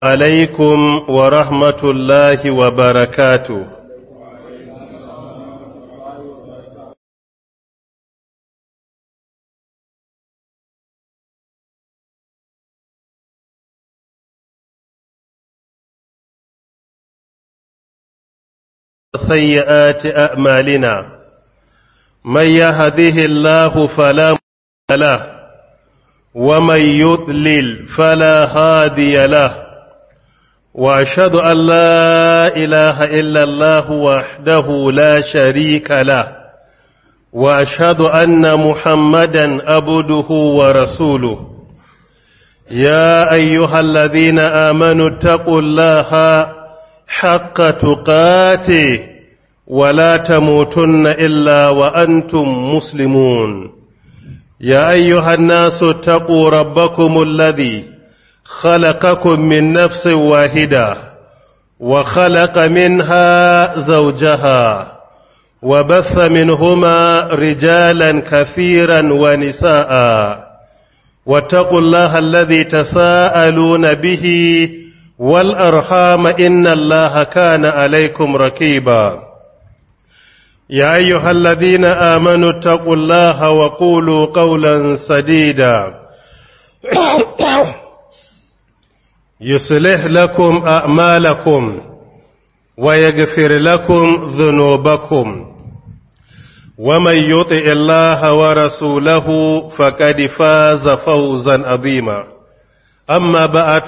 عليكم ورحمة الله وبركاته سيئات أعمالنا من يهده الله فلا مضل له ومن يضلل فلا هادي له واشهد ان لا اله الا الله وحده لا شريك له واشهد ان محمدا عبده ورسوله يا ايها الذين امنوا اتقوا الله حق تقاته ولا تموتن الا وانتم مسلمون يا أيها الناس اتقوا ربكم الذي خلقكم من نفس واحدة وخلق منها زوجها وبث منهما رجالا كثيرا ونساء واتقوا الله الذي تساءلون به والأرحام إن الله كان عليكم ركيباً يا أيها الذين آمنوا اتقوا الله وقولوا قولا سديدا يصلح لكم أعمالكم ويغفر لكم ذنوبكم ومن يطع الله ورسوله فقد فاز فوزا عظيما أما بعد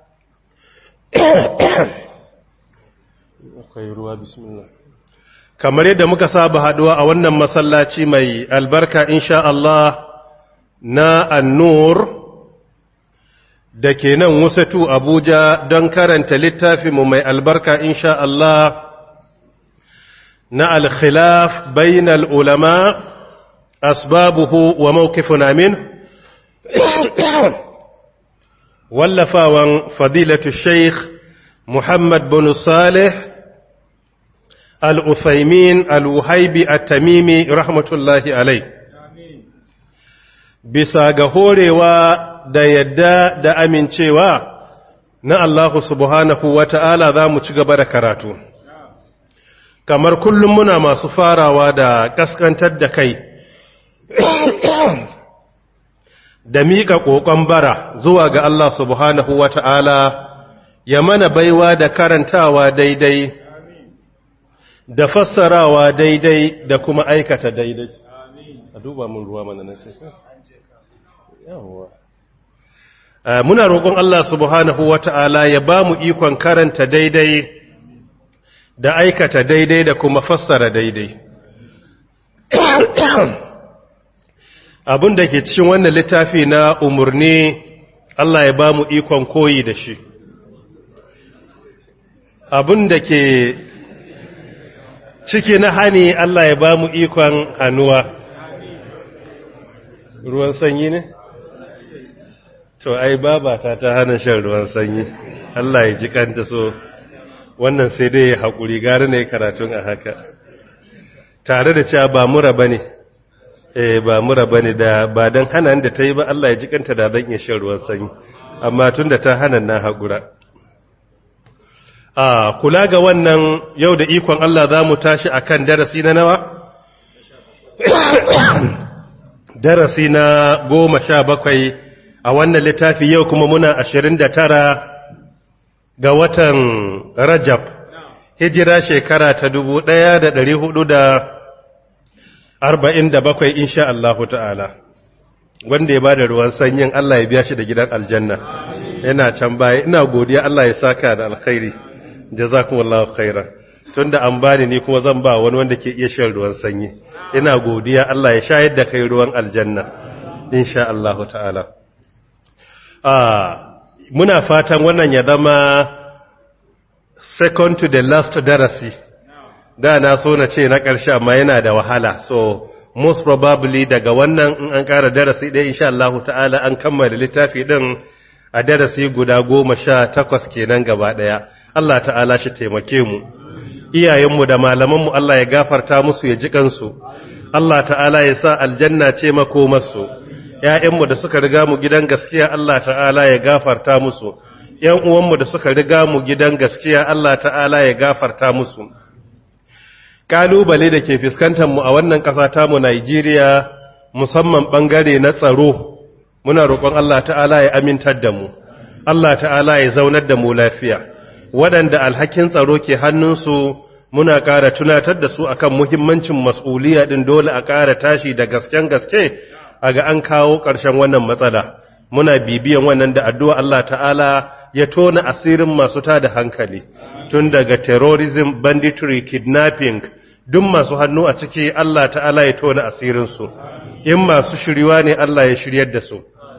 بسم الله kamar yadda muka saba haduwa a wannan masallaci mai albarka insha Allah na annur da ke nan wasatu Abuja don karanta littafinmu mai albarka insha Allah na alkhilaf bainal ulama asbabuhu wa mawqifuna min wallafawan fadilatu sheikh Muhammad bin Salih al'uthaimin al'uhaibi a tamimi rahmatullahi alai bisa ga horewa da yadda da amincewa na Allah subhanahu wa ta'ala za mu ci gaba da karatu kamar kullum muna masu farawa da kaskantar da kai da miƙa ƙoƙon bara zuwa ga Allah subhanahu wa ta'ala ya mana baiwa da karantawa daidai da fassarawa daidai da kuma aikata daidai a duba mun ruwa mana na ce yawwa muna roƙon Allah subhanahu wata'ala ya ba mu ikon karanta daidai da aikata daidai da kuma fassara daidai abin da ke cikin wannan littafi na umarni Allah ya ba mu ikon koyi da shi abin da ke ciki na hani Allah ya ba mu ikon hannuwa ruwan sanyi ne? to ai babata ta hana shan ruwan sanyi Allah ya ji kanta so wannan sai dai ya haƙuri gari ne karatun a haka tare da cewa ba mura ba ne eh ba mura ba ne da ba don hana da ta yi ba Allah ya ji kanta da zan iya shan ruwan sanyi amma tun da ta hana na haƙura a kula ga wannan yau da ikon Allah za mu tashi a kan darasi na nawa? darasi na goma sha bakwai a wannan littafi yau kuma muna ashirin da tara ga watan rajab hijira shekara ta dubu ɗaya da ɗari hudu da arba'in da bakwai insha Allahu ta'ala wanda ya ba da ruwan sanyin Allah ya biya shi da gidan aljanna yana can baya ina godiya Allah ya saka da alkhairi jazakumullahu khairan tunda an bani ni kuma zan ba wani wanda ke iya shan ruwan sanyi ina godiya Allah ya shayar da kai ruwan aljanna insha Allah ta'ala ah muna fatan wannan ya zama second to the last darasi da na so na ce na ƙarshe amma yana da wahala so most probably daga wannan in an ƙara darasi ɗaya insha Allah ta'ala an kammala littafi ɗin a darasi guda goma sha takwas kenan gaba ɗaya Allah ta'ala shi taimake mu iyayenmu da malamanmu Allah ya gafarta musu ya ji kansu Allah ta'ala ya sa aljanna ce makomarsu ‘ya'yanmu da suka riga mu gidan gaskiya Allah ta'ala ya gafarta musu ‘yan uwanmu da suka riga mu gidan gaskiya Allah ta'ala ya gafarta musu. Ƙalubale da ke mu a wannan ƙasa tamu Najeriya musamman ɓangare na tsaro, muna roƙon Allah ta'ala ya amintar da mu, Allah ta'ala ya zaunar da mu lafiya. Waɗanda alhakin tsaro ke hannunsu muna ƙara tunatar da su akan muhimmancin mas'uliya ɗin dole a ƙara tashi da gasken gaske a ga an kawo ƙarshen wannan matsala. Muna bibiyan wannan da addu'a Allah ta'ala ya tona asirin masu tada hankali tun daga terrorism banditry kidnapping duk masu hannu a ciki Allah ta'ala ya tona asirinsu in masu shiriwa ne Allah ya shiryar da su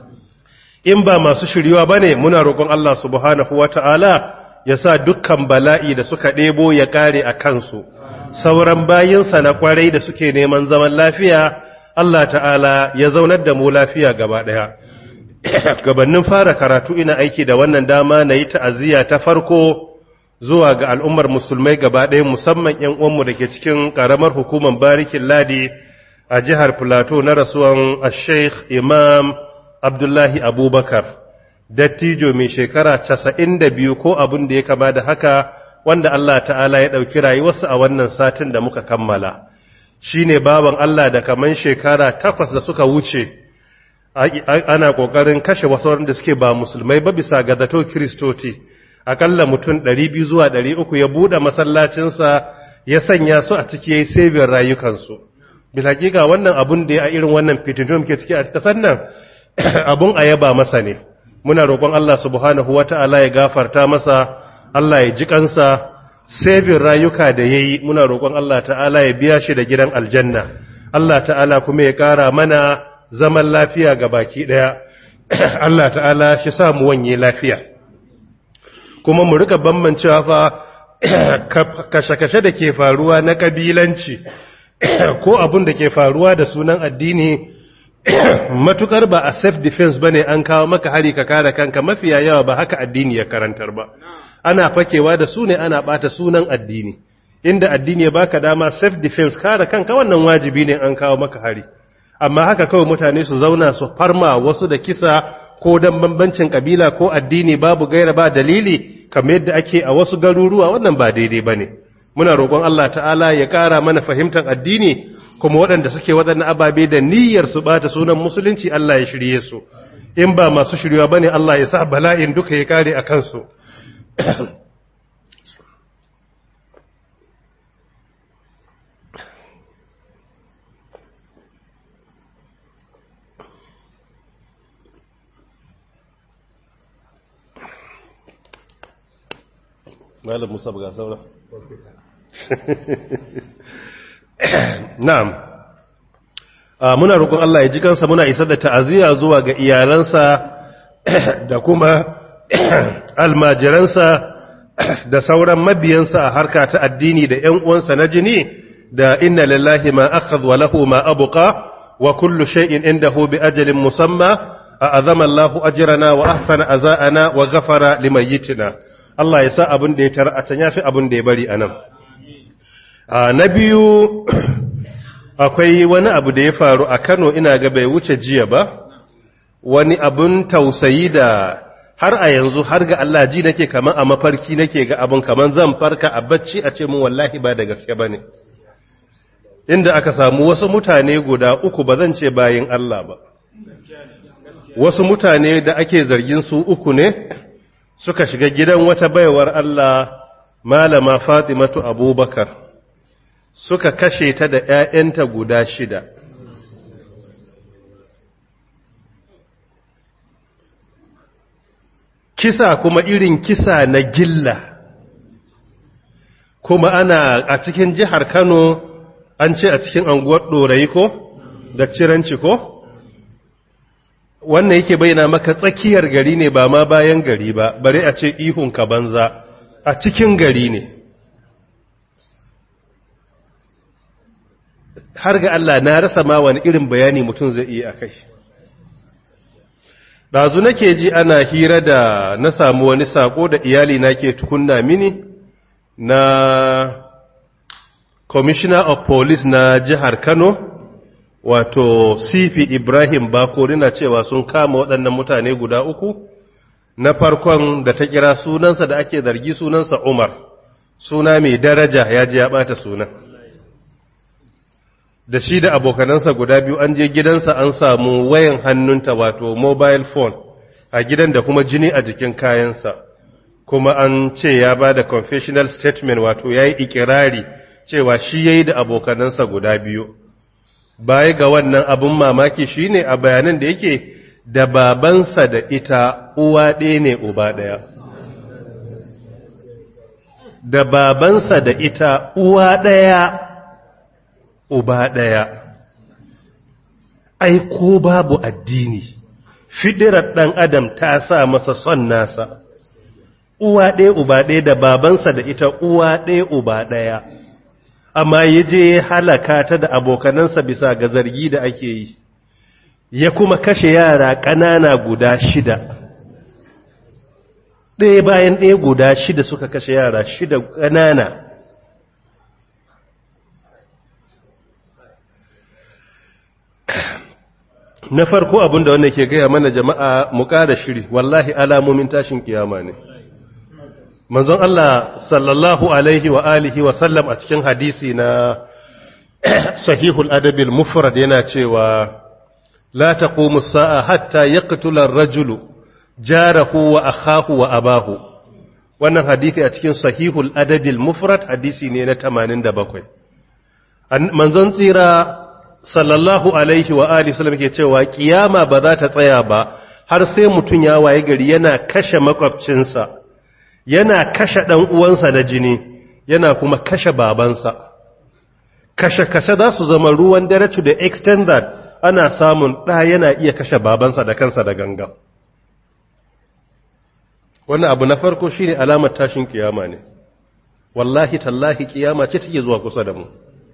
in ba masu shiriwa ba ne muna roƙon Allah subhanahu wa ta'ala ya sa dukkan bala'i da suka ɗebo ya ƙare a kansu sauran bayinsa na ƙwarai da suke neman zaman lafiya Allah ta'ala ya zaunar da mu lafiya gaba ɗaya gabannin fara karatu ina aiki da wannan dama na yi ta'aziyya ta farko zuwa ga al'ummar musulmai gaba ɗaya musamman ‘yan uwanmu da ke cikin ƙaramar hukumar barikin ladi a jihar Filato na rasuwan Sheikh Imam Abdullahi Abubakar, dattijo mai shekara casa'in da biyu ko abin da ya kama da haka wanda Allah ta'ala ya ɗauki rayuwarsa a wannan satin da muka kammala. Shi ne baban Allah da kaman shekara takwas da suka wuce. ana ƙoƙarin kashe wasu wanda suke ba musulmai ba bisa ga zato kiristoci akalla mutum 200 zuwa 300 ya buɗe masallacinsa ya sanya su a ciki yayi sabin rayukansu bisa hakika wannan abun da ya irin wannan fitintun ke ciki a kasar nan abun a yaba masa ne muna roƙon Allah subhanahu wata'ala ya gafarta masa Allah ya ji kansa sabin rayuka da yayi muna roƙon Allah ta'ala ya biya shi da gidan aljanna Allah ta'ala kuma ya ƙara mana zaman lafiya ga baki ɗaya Allah ta'ala shi sa mu wanye lafiya kuma mu rika bambancewa fa kashe-kashe da ke faruwa na kabilanci ko abin da ke faruwa da sunan addini matukar ba a self defense bane an kawo maka hari ka kare kanka mafiya yawa ba haka addini ya karantar ba ana fakewa da su ne ana bata sunan addini inda addini ya baka dama self defense kare kanka wannan wajibi ne an kawo maka hari amma haka kawai mutane su zauna su farma wasu da kisa ko dan bambancin kabila ko addini babu gaira ba dalili kamar yadda ake a wasu garuruwa wannan ba daidai bane muna roƙon Allah ta'ala ya ƙara mana fahimtar addini kuma waɗanda suke waɗannan ababe da niyyar su bata sunan musulunci Allah ya shirye su in ba masu shiryewa bane Allah ya sa bala'in duka ya kare a kansu malam musa ga saura na'am muna roƙon Allah ya ji kansa muna isar da ta'aziyya zuwa ga iyalansa da kuma almajiransa da sauran mabiyansa a harka ta addini da ƴan uwansa na jini da inna lillahi ma akhadha wa lahu ma abqa wa kullu shay'in indahu bi ajalin musamma a'azama Allahu ajrana wa ahsana azana wa ghafara limayyitina Allah ya sa abin da ya tara a can ya fi abin da ya bari a nan. Na biyu, akwai wani abu da ya faru a Kano ina ga bai wuce jiya ba, wani abin tausayi da har a yanzu har ga Allah ji nake kaman a mafarki nake ga abin kaman zan farka a bacci a ce mun wallahi ba da gaske ba ne. Inda aka samu wasu mutane guda uku ba zan ce bayin Allah ba. Wasu mutane da ake zargin su uku ne, suka shiga gidan wata baiwar Allah malama Fatimatu Abubakar suka kashe ta da ‘ya'yanta guda shida. Kisa kuma irin kisa na gilla, kuma ana a cikin jihar Kano an ce a cikin anguwar ɗorayi ko da ciranci ko? wannan yake bayyana maka tsakiyar gari ne ba ma bayan gari ba bare a ce ihun ka banza a cikin gari ne har ga Allah na rasa ma wani irin bayani mutum zai iya a kai ɗazu nake ji ana hira da na samu wani sako da iyali na ke tukunna mini na commissioner of police na jihar kano wato sifi ibrahim bakori na cewa sun kama waɗannan mutane guda uku na farkon da ta kira sunansa da ake zargi sunansa Umar suna mai daraja ya je ya bata sunan da shi da abokanansa guda biyu an je gidansa an samu wayan hannunta wato mobile phone a gidan da kuma jini a jikin kayansa kuma an ce ya ba da confessional statement wato ya yi ikirari cewa shi ya yi da abokanansa guda biyu baya ga wannan abin mamaki shi ne a bayanan da yake da babansa da ita uwa ɗaya ne uba ɗaya da babansa da ita uwa ɗaya uba ɗaya ai ko babu addini fidirar ɗan adam ta sa masa son nasa uwa ɗaya uba ɗaya da babansa da ita uwa ɗaya uba ɗaya amma ya je halaka ta da abokanansa bisa ga zargi da ake yi ya kuma kashe yara ƙanana guda shida ɗaya bayan ɗaya guda shida suka kashe yara shida ƙanana na farko abin da wanda ke gaya mana jama'a mu ƙara shiri wallahi alamomin tashin kiyama ne manzon Allah sallallahu alaihi wa alihi wa sallam a cikin hadisi na sahihul adabil mufrad yana cewa la taqumu sa'a hatta yaqtula ar-rajulu jarahu wa akhahu wa abahu wannan hadisi a cikin sahihul adabil mufrad hadisi ne na 87 manzon tsira sallallahu alaihi wa alihi sallam ke cewa kiyama ba za ta tsaya ba har sai mutum ya waye gari yana kashe makwabcinsa yana kashe dan uwansa na jini yana kuma kashe babansa kashe kashe za su zama ruwan dare to the extent that ana samun ɗa yana iya kashe babansa da kansa da ganga wannan abu na farko shine alamar tashin kiyama ne wallahi tallahi kiyama ce take zuwa kusa da mu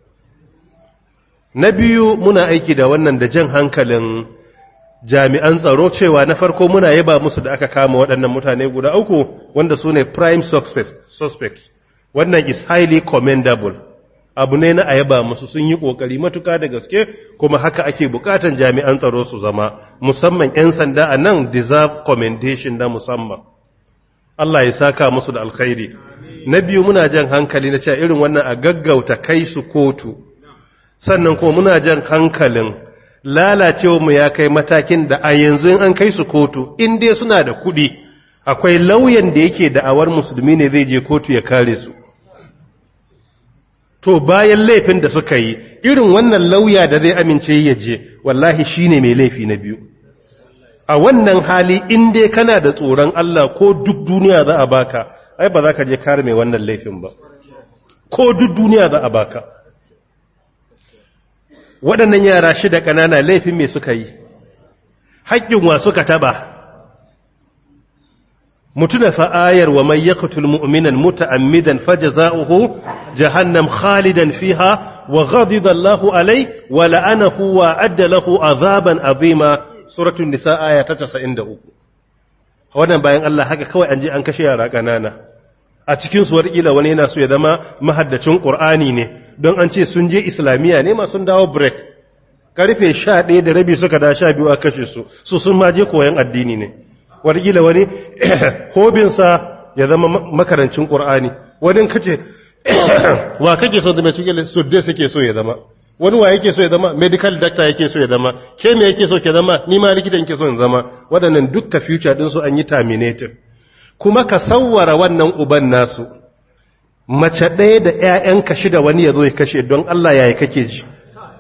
na biyu muna aiki da wannan da jan hankalin jami'an tsaro cewa na farko muna yaba musu da aka kama waɗannan mutane guda uku wanda su ne prime suspects wannan is highly commendable abu ne na a yaba musu sun yi ƙoƙari matuka da gaske kuma haka ake bukatan jami'an tsaro su zama musamman 'yan sanda a nan deserve commendation na musamman Allah ya saka musu da alkhairi na biyu muna jan hankali na cewa irin wannan a gaggauta kai su kotu sannan kuma muna jan hankalin lalacewa mu ya kai matakin da a yanzu an kai su kotu in dai suna da kuɗi akwai lauyan da yake da'awar musulmi ne zai je kotu ya kare su to bayan laifin da suka yi irin wannan lauya da zai amince ya je wallahi shine mai laifi na biyu a wannan hali in dai kana da tsoron Allah ko duk duniya za a baka ai ba za ka je kare mai wannan laifin ba ko duk duniya za a baka waɗannan yara shida ƙanana laifin me suka yi haƙƙin wa suka taba mutuna fa'ayar wa mai yaqtul mu'minan muta'ammidan fajza'uhu jahannam khalidan fiha wa ghadiba Allahu alai wa la'anahu wa adda lahu azaban azima suratul nisa aya ta 93 wannan bayan Allah haka kawai an je an kashe yara ƙanana a cikin su warƙila wani yana so ya zama mahaddacin ƙur'ani ne don an ce sun je islamiyya ne masu dawo break karfe sha ɗaya da rabi suka da sha biyu a kashe su su sun ma je koyon addini ne warƙila wani hobinsa ya zama makarancin ƙur'ani wani kace wa kake so zama cikin su dai suke so ya zama wani wa yake so ya zama medical doctor yake so ya zama ke me yake so ke zama ni ma likitan ke so in zama waɗannan dukka future din su an yi terminated kuma ka sawwara wannan uban nasu mace ɗaya da ‘ya'yanka shida wani ya zo ya kashe don Allah ya yi kake ji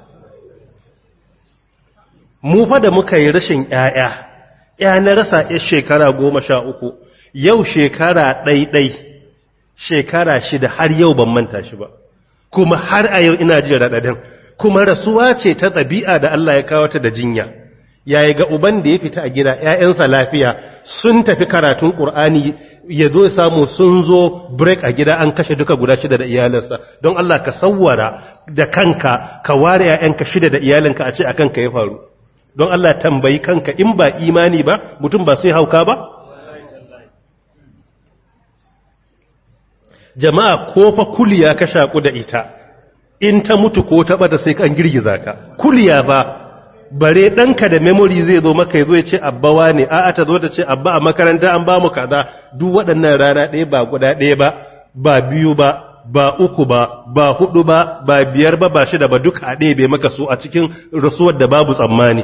mu fa da muka yi rashin ‘ya'ya ‘ya na rasa ‘ya shekara goma sha uku yau shekara ɗaiɗai shekara shida har yau ban manta shi ba kuma har a yau ina jin raɗaɗin kuma rasuwa ce ta ɗabi'a da Allah ya kawo ta da jinya yayi ga uban da ya fita a gida ‘ya'yansa lafiya sun tafi karatun ƙur'ani ya zo samu sun zo break a gida an kashe duka guda shida da iyalinsa don Allah ka sawwara da kanka ka ware ‘ya'yanka shida da iyalinka a ce a kanka ya faru don Allah tambayi kanka in ba imani ba mutum ba sai hauka ba jama'a ko fa kuliya ka shaku da ita in ta mutu ko ta bata sai kan girgiza ka kuliya ba bare ɗanka da memory zai zo maka ya zo ya ce abbawa ne a'a ta zo ta ce abba a makaranta an ba mu kaza duk waɗannan rana ɗaya ba guda ɗaya ba ba biyu ba ba uku ba ba hudu ba ba biyar ba ba shida ba duka a ɗaya bai maka su a cikin rasuwar da babu tsammani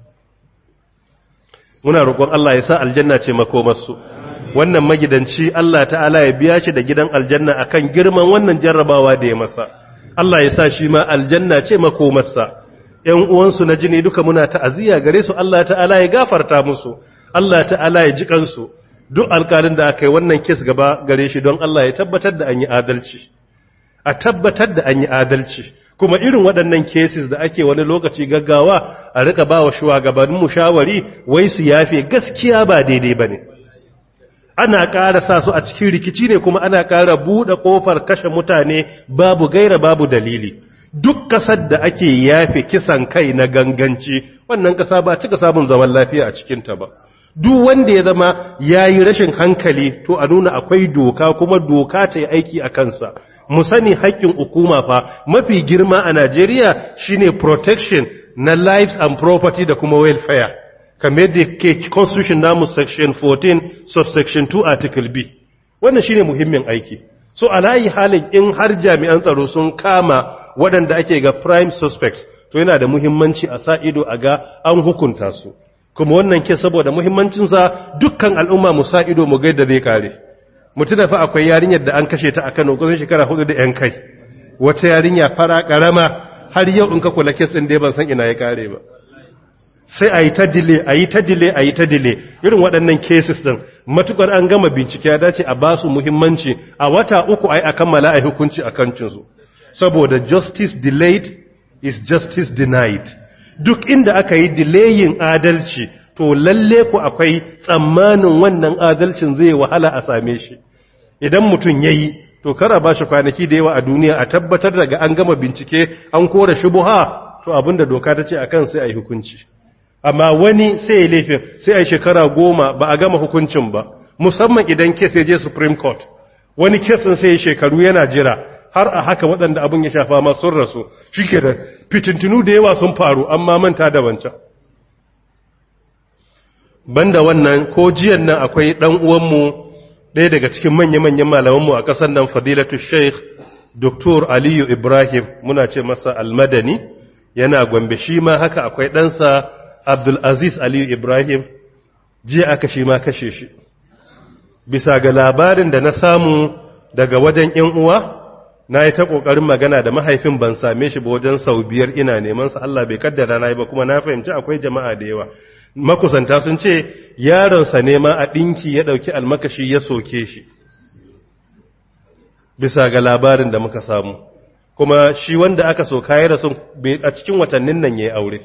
muna roƙon Allah ya sa aljanna ce makomarsu wannan magidanci Allah ta'ala ya biya shi da gidan aljanna akan girman wannan jarrabawa da ya masa Allah ya sa shi ma aljanna ce makomarsa ‘yan uwansu na jini duka muna ta'aziyya gare su Allah ta'ala ya gafarta musu Allah ta'ala ya ji kansu duk alkalin da aka yi wannan kes gaba gare shi don Allah ya tabbatar da an yi adalci a tabbatar da an yi adalci kuma irin waɗannan cases da ake wani lokaci gaggawa a rika ba wa shugabannin mu shawari wai su yafe gaskiya ba daidai ba ne ana ƙara sa su a cikin rikici ne kuma ana ƙara buɗe ƙofar kashe mutane babu gaira babu dalili duk ƙasar da ake yafe kisan kai na ganganci wannan ƙasa ba cika samun zaman lafiya a cikinta ba duk wanda ya zama ya yi rashin hankali to a nuna akwai doka kuma doka ta yi aiki a kansa mu sani haƙƙin hukuma fa mafi girma a Najeriya shine protection na lives and property da kuma welfare kamar da ke constitution namu section 14 subsection 2 article B wannan shine muhimmin aiki so alayi halin in har jami'an tsaro sun kama waɗanda ake ga prime suspects to yana da muhimmanci a sa ido a ga an hukunta su kuma wannan ke saboda muhimmancinsa dukkan al'umma mu sa ido mu gaida zai kare mutu da fa akwai yarinyar da an kashe ta a Kano kusan shekara hudu da 'yan kai wata yarinya fara karama har yau in ka kula kes ɗin dai ban san ina ya kare ba sai a yi ta dile a yi ta dile a yi ta dile irin waɗannan cases ɗin matukar an gama bincike ya dace a ba su muhimmanci a wata uku a yi a kammala a hukunci a kancinsu saboda justice delayed is justice denied duk inda aka yi delaying adalci to lalle ku akwai tsammanin wannan adalcin zai wahala a same shi idan mutum ya yi to kara ba shi kwanaki da yawa a duniya a tabbatar daga an gama bincike an kora shubuha to abinda doka ta ce akan sai a yi hukunci amma wani sai ya laifin sai a yi shekara goma ba a gama hukuncin ba musamman idan kes ya je supreme court wani kesin sai ya shekaru yana jira har a haka waɗanda abin ya shafa ma sun rasu shi ke da fitintinu da yawa sun faru amma manta da wancan banda wannan ko jiyan nan akwai ɗan uwanmu ɗaya daga cikin manya-manyan malamanmu a ƙasar nan fadilatu sheikh Dr. aliyu ibrahim muna ce masa almadani yana gombe shi ma haka akwai ɗansa abdulaziz aliyu ibrahim jiya aka shi ma kashe shi bisa ga labarin da na samu daga wajen ‘yan uwa na yi ta ƙoƙarin magana da mahaifin ban same shi ba wajen sau biyar ina neman sa Allah bai kaddara na yi ba kuma na fahimci akwai jama'a da yawa makusanta sun ce yaronsa ne ma a ɗinki ya ɗauki almakashi ya soke shi bisa ga labarin da muka samu kuma shi wanda aka soka ya rasu a cikin watannin nan ya yi aure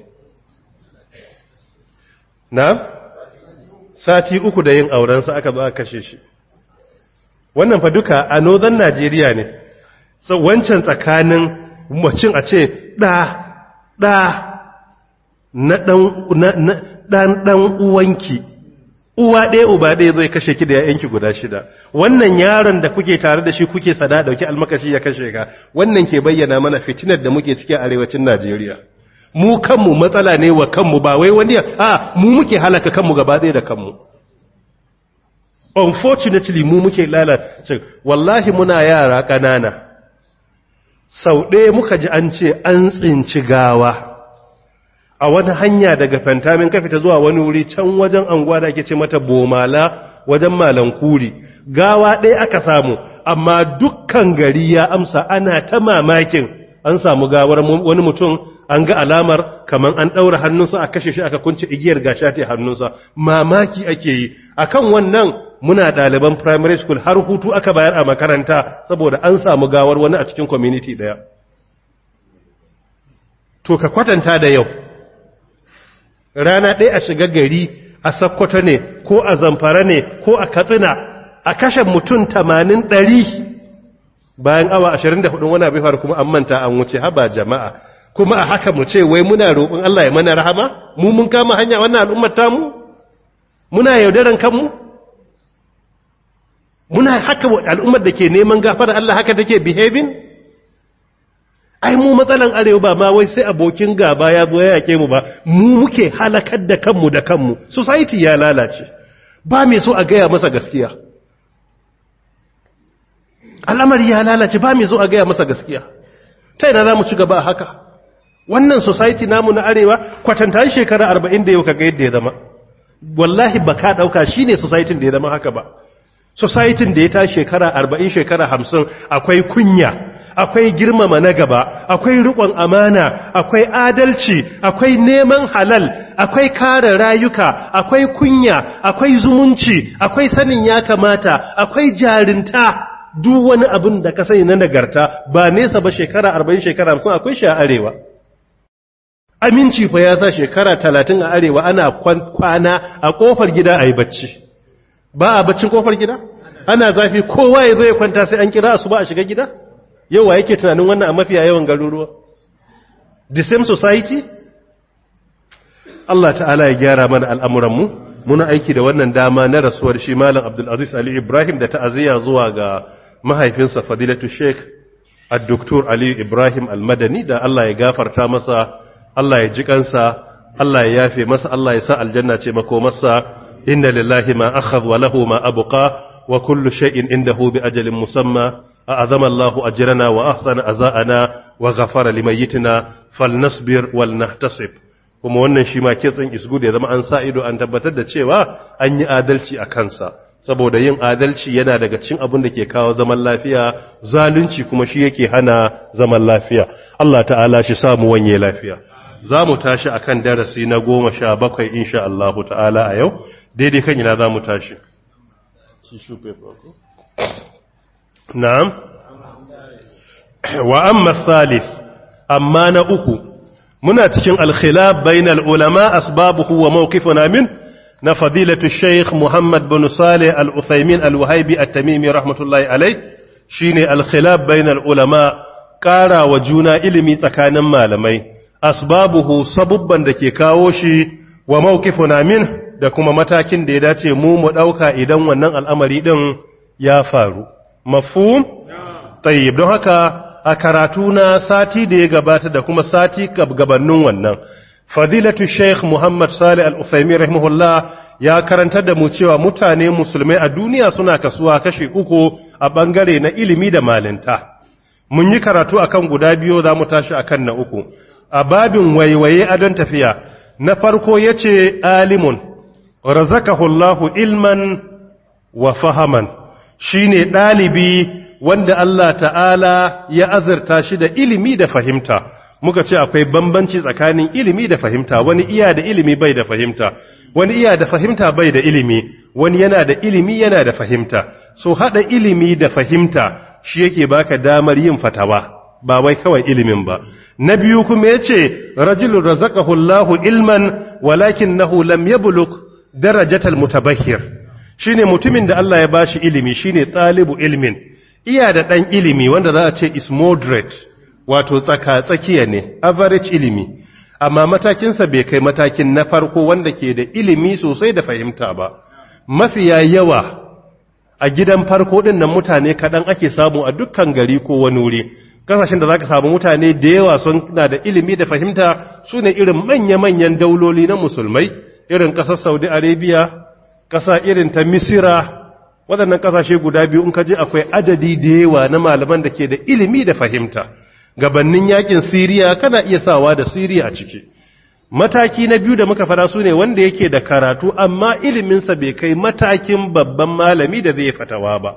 na sati uku da yin aurensa aka zo aka kashe shi wannan fa duka a northern Najeriya ne wancan tsakanin macin a ce ɗa ɗa na ɗan ɗan uwanki uwa ɗaya uba ɗaya zai kashe ki da ‘ya'yanki guda shida wannan yaron da kuke tare da shi kuke sada ɗauki almakashi ya kashe ka wannan ke bayyana mana fitinar da muke cikin arewacin najeriya mu kanmu matsala ne wa kanmu ba wai wani a mu muke halaka kanmu gaba ɗaya da kanmu unfortunately mu muke lalace wallahi muna yara ƙanana sau ɗaya muka ji an ce an tsinci gawa a wani hanya daga fantamin ka fita zuwa wani wuri can wajen anguwa da ake ce mata bomala wajen malankuri gawa ɗaya aka samu amma dukkan gari ya amsa ana ta mamakin an samu gawar wani mutum an ga alamar kamar an ɗaura hannunsa a kashe shi aka kunce igiyar gashati hannunsa mamaki ake yi akan wannan muna ɗaliban primary school har hutu aka bayar a makaranta saboda an samu gawar wani a cikin community ɗaya to ka kwatanta da yau rana ɗaya a shiga gari a sakkwato ne ko a zamfara ne ko a katsina a kashe mutum tamanin ɗari bayan awa ashirin da hudun wani abin faru kuma an manta an wuce haba jama'a kuma a haka mu ce wai muna roƙon Allah ya mana rahama mu mun kama hanya wannan al'ummar tamu muna yaudaran kanmu muna haka al'ummar da ke neman gafara Allah haka take behaving ai mu matsalan arewa ba ma wai sai abokin gaba ya zo ya yake mu ba mu muke halakar da kanmu da kanmu society ya lalace ba mai so a gaya masa gaskiya al'amari ya lalace ba mai so a gaya masa gaskiya ta ina za mu ci gaba haka wannan society namu na arewa kwatanta shekara arba'in da yau kaga yadda ya zama wallahi ba ka ɗauka shi ne society da ya zama haka ba society da ya ta shekara arba'in shekara hamsin akwai kunya akwai girmama na gaba akwai riƙon amana akwai adalci akwai neman halal akwai kare rayuka akwai kunya akwai zumunci akwai sanin ya kamata akwai jarinta duk wani abin da ka sani na nagarta ba nesa ba shekara arba'in shekara hamsin akwai shi a arewa aminci fa ya sa shekara talatin a arewa ana kwana a kofar gida a yi bacci ba a baccin kofar gida ana zafi kowa ya zo ya kwanta sai an kira su ba a shiga gida yawa yake tunanin wannan a mafiya yawan garuruwa the same society Allah ta'ala ya gyara mana al'amuranmu muna aiki da wannan dama na rasuwar shi malam abdulaziz ali ibrahim da ta'aziyya zuwa ga mahaifinsa fadilatu sheikh al-doktor ali ibrahim al-madani da Allah ya gafarta masa Allah ya ji kansa Allah ya yafe masa Allah ya sa aljanna ce makomarsa inna lillahi ma akhadha wa lahu ma abqa wa kullu shay'in indahu bi ajalin musamma a'azama Allahu ajrana wa ahsana aza'ana wa ghafara limayyitina falnasbir wal nahtasib kuma wannan shi ma kitsin isgud ya zama an sa ido an tabbatar da cewa an yi adalci a kansa saboda yin adalci yana daga cikin abin da ke kawo zaman lafiya zalunci kuma shi yake hana zaman lafiya Allah ta'ala shi samu wanye lafiya za mu tashi akan darasi na goma sha bakwai insha Allah ta'ala a yau daidai kan ina za mu tashi na'am wa amma salif amma na uku muna cikin alkhilaf bainal ulama asbabuhu wa mawqifuna min na fadilatu sheikh muhammad bin salih al-uthaymin al-wahibi at-tamimi rahmatullahi alayh shine alkhilaf bainal ulama ƙara wa juna ilimi tsakanin malamai asbabuhu sabubban da ke kawo shi wa mawqifuna min da kuma matakin da ya dace mu mu dauka idan wannan al'amari din ya faru mafhum tayyib don haka a karatu na sati da ya gabata da kuma sati gabanin wannan fadilatu sheikh muhammad salih al-usaimi rahimahullah ya karantar da mu cewa mutane musulmai a duniya suna kasuwa kashi uku a bangare na ilimi da malinta mun yi karatu akan guda biyu za mu tashi akan na uku a babin waiwaye adon tafiya na farko ya ce alimun razakahullahu ilman wa fahaman shine ɗalibi wanda Allah ta'ala ya azurta shi da ilimi da fahimta muka ce akwai bambanci tsakanin ilimi da fahimta wani iya da ilimi bai da fahimta wani iya da fahimta bai da ilimi wani yana da ilimi yana da fahimta so hada ilimi da fahimta shi yake baka damar yin fatawa ba wai kawai ilimin ba na biyu kuma yace rajulun razaqahu Allahu ilman walakinahu lam yablugh darajatal mutabahhir shine mutumin da Allah ya bashi ilimi shine talibu ilmin iya da ɗan ilimi wanda za a ce is moderate wato tsaka-tsakiya ne average ilimi amma matakinsa bai kai matakin na farko wanda ke da ilimi sosai da fahimta ba mafiya yawa a gidan farko ɗin nan mutane kaɗan ake samu a dukkan gari ko wani wuri kasashen da za ka samu mutane da yawa sun na da ilimi da fahimta su ne irin manya-manyan dauloli na musulmai irin ƙasar saudi arabia ƙasa irin ta misira waɗannan ƙasashe guda biyu in kaje akwai adadi da yawa na malaman da ke da ilimi da fahimta gabannin yakin siriya kana iya sawa da siriya a ciki mataki na biyu da muka fara su ne wanda yake da karatu amma iliminsa bai kai matakin babban malami da zai fatawa ba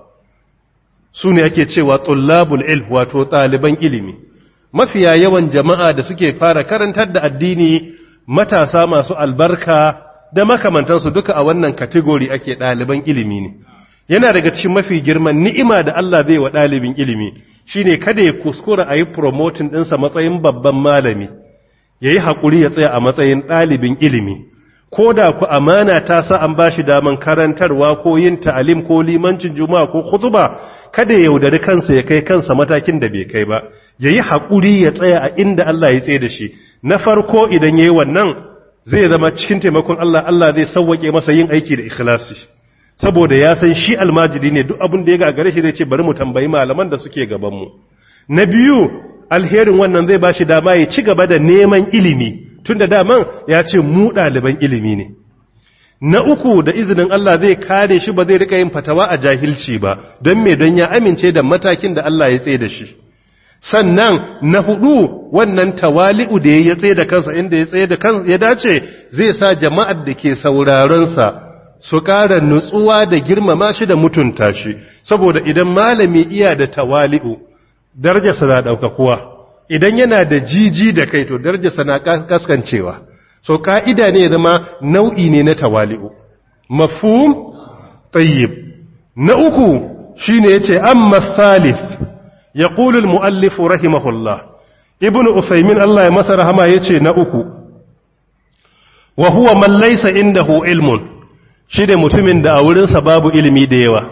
su ne ake cewa tullabul ilm wato ɗaliban ilimi mafiya yawan jama'a da suke fara karantar da addini matasa masu albarka da makamantansu duka a wannan kategori ake ɗaliban ilimi ne yana daga cikin mafi girman ni'ima da Allah zai wa ɗalibin ilimi shine kada ya kuskura a yi promoting ɗinsa matsayin babban malami ya yi haƙuri ya tsaya a matsayin ɗalibin ilimi ko da ku amana ta sa an ba shi daman karantarwa ko yin ta'alim ko limancin juma'a ko khutuba kada ya yaudari kansa ya kai kansa matakin da bai kai ba ya yi haƙuri ya tsaya a inda Allah ya tsaye da shi na farko idan ya yi wannan zai zama cikin taimakon Allah Allah zai sauwaƙe masa yin aiki da ikhlasi saboda ya san shi almajiri ne duk abin da ya gagare shi zai ce bari mu tambayi malaman da suke gabanmu na biyu alherin wannan zai ba shi dama ya ci gaba da neman ilimi tun da daman ya ce mu ɗaliban ilimi ne na uku da izinin Allah zai kare shi ba zai rika yin fatawa a jahilci ba don me don ya amince da matakin da Allah ya tsaye da shi sannan na hudu wannan tawali'u da ya tsaye da kansa inda ya tsaye da kansa ya dace zai sa jama'ar da ke sauraronsa su ƙara nutsuwa da girmama shi da mutunta shi saboda idan malami iya da tawali'u darajarsa na ɗaukakuwa idan yana da jiji da kai to darajarsa na kaskancewa so ka'ida ne zama nau'i ne na tawali'u mafhum tayyib na uku shine yace amma thalith yaqulu al-muallif rahimahullah ibnu usaymin Allah ya masa rahama yace na uku wa huwa man laysa indahu ilmun shine mutumin da a wurinsa babu ilimi da yawa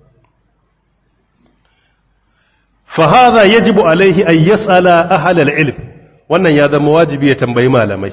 fa hadha yajibu alaihi an yas'ala ahla al-ilm wannan ya zama wajibi ya tambayi malamai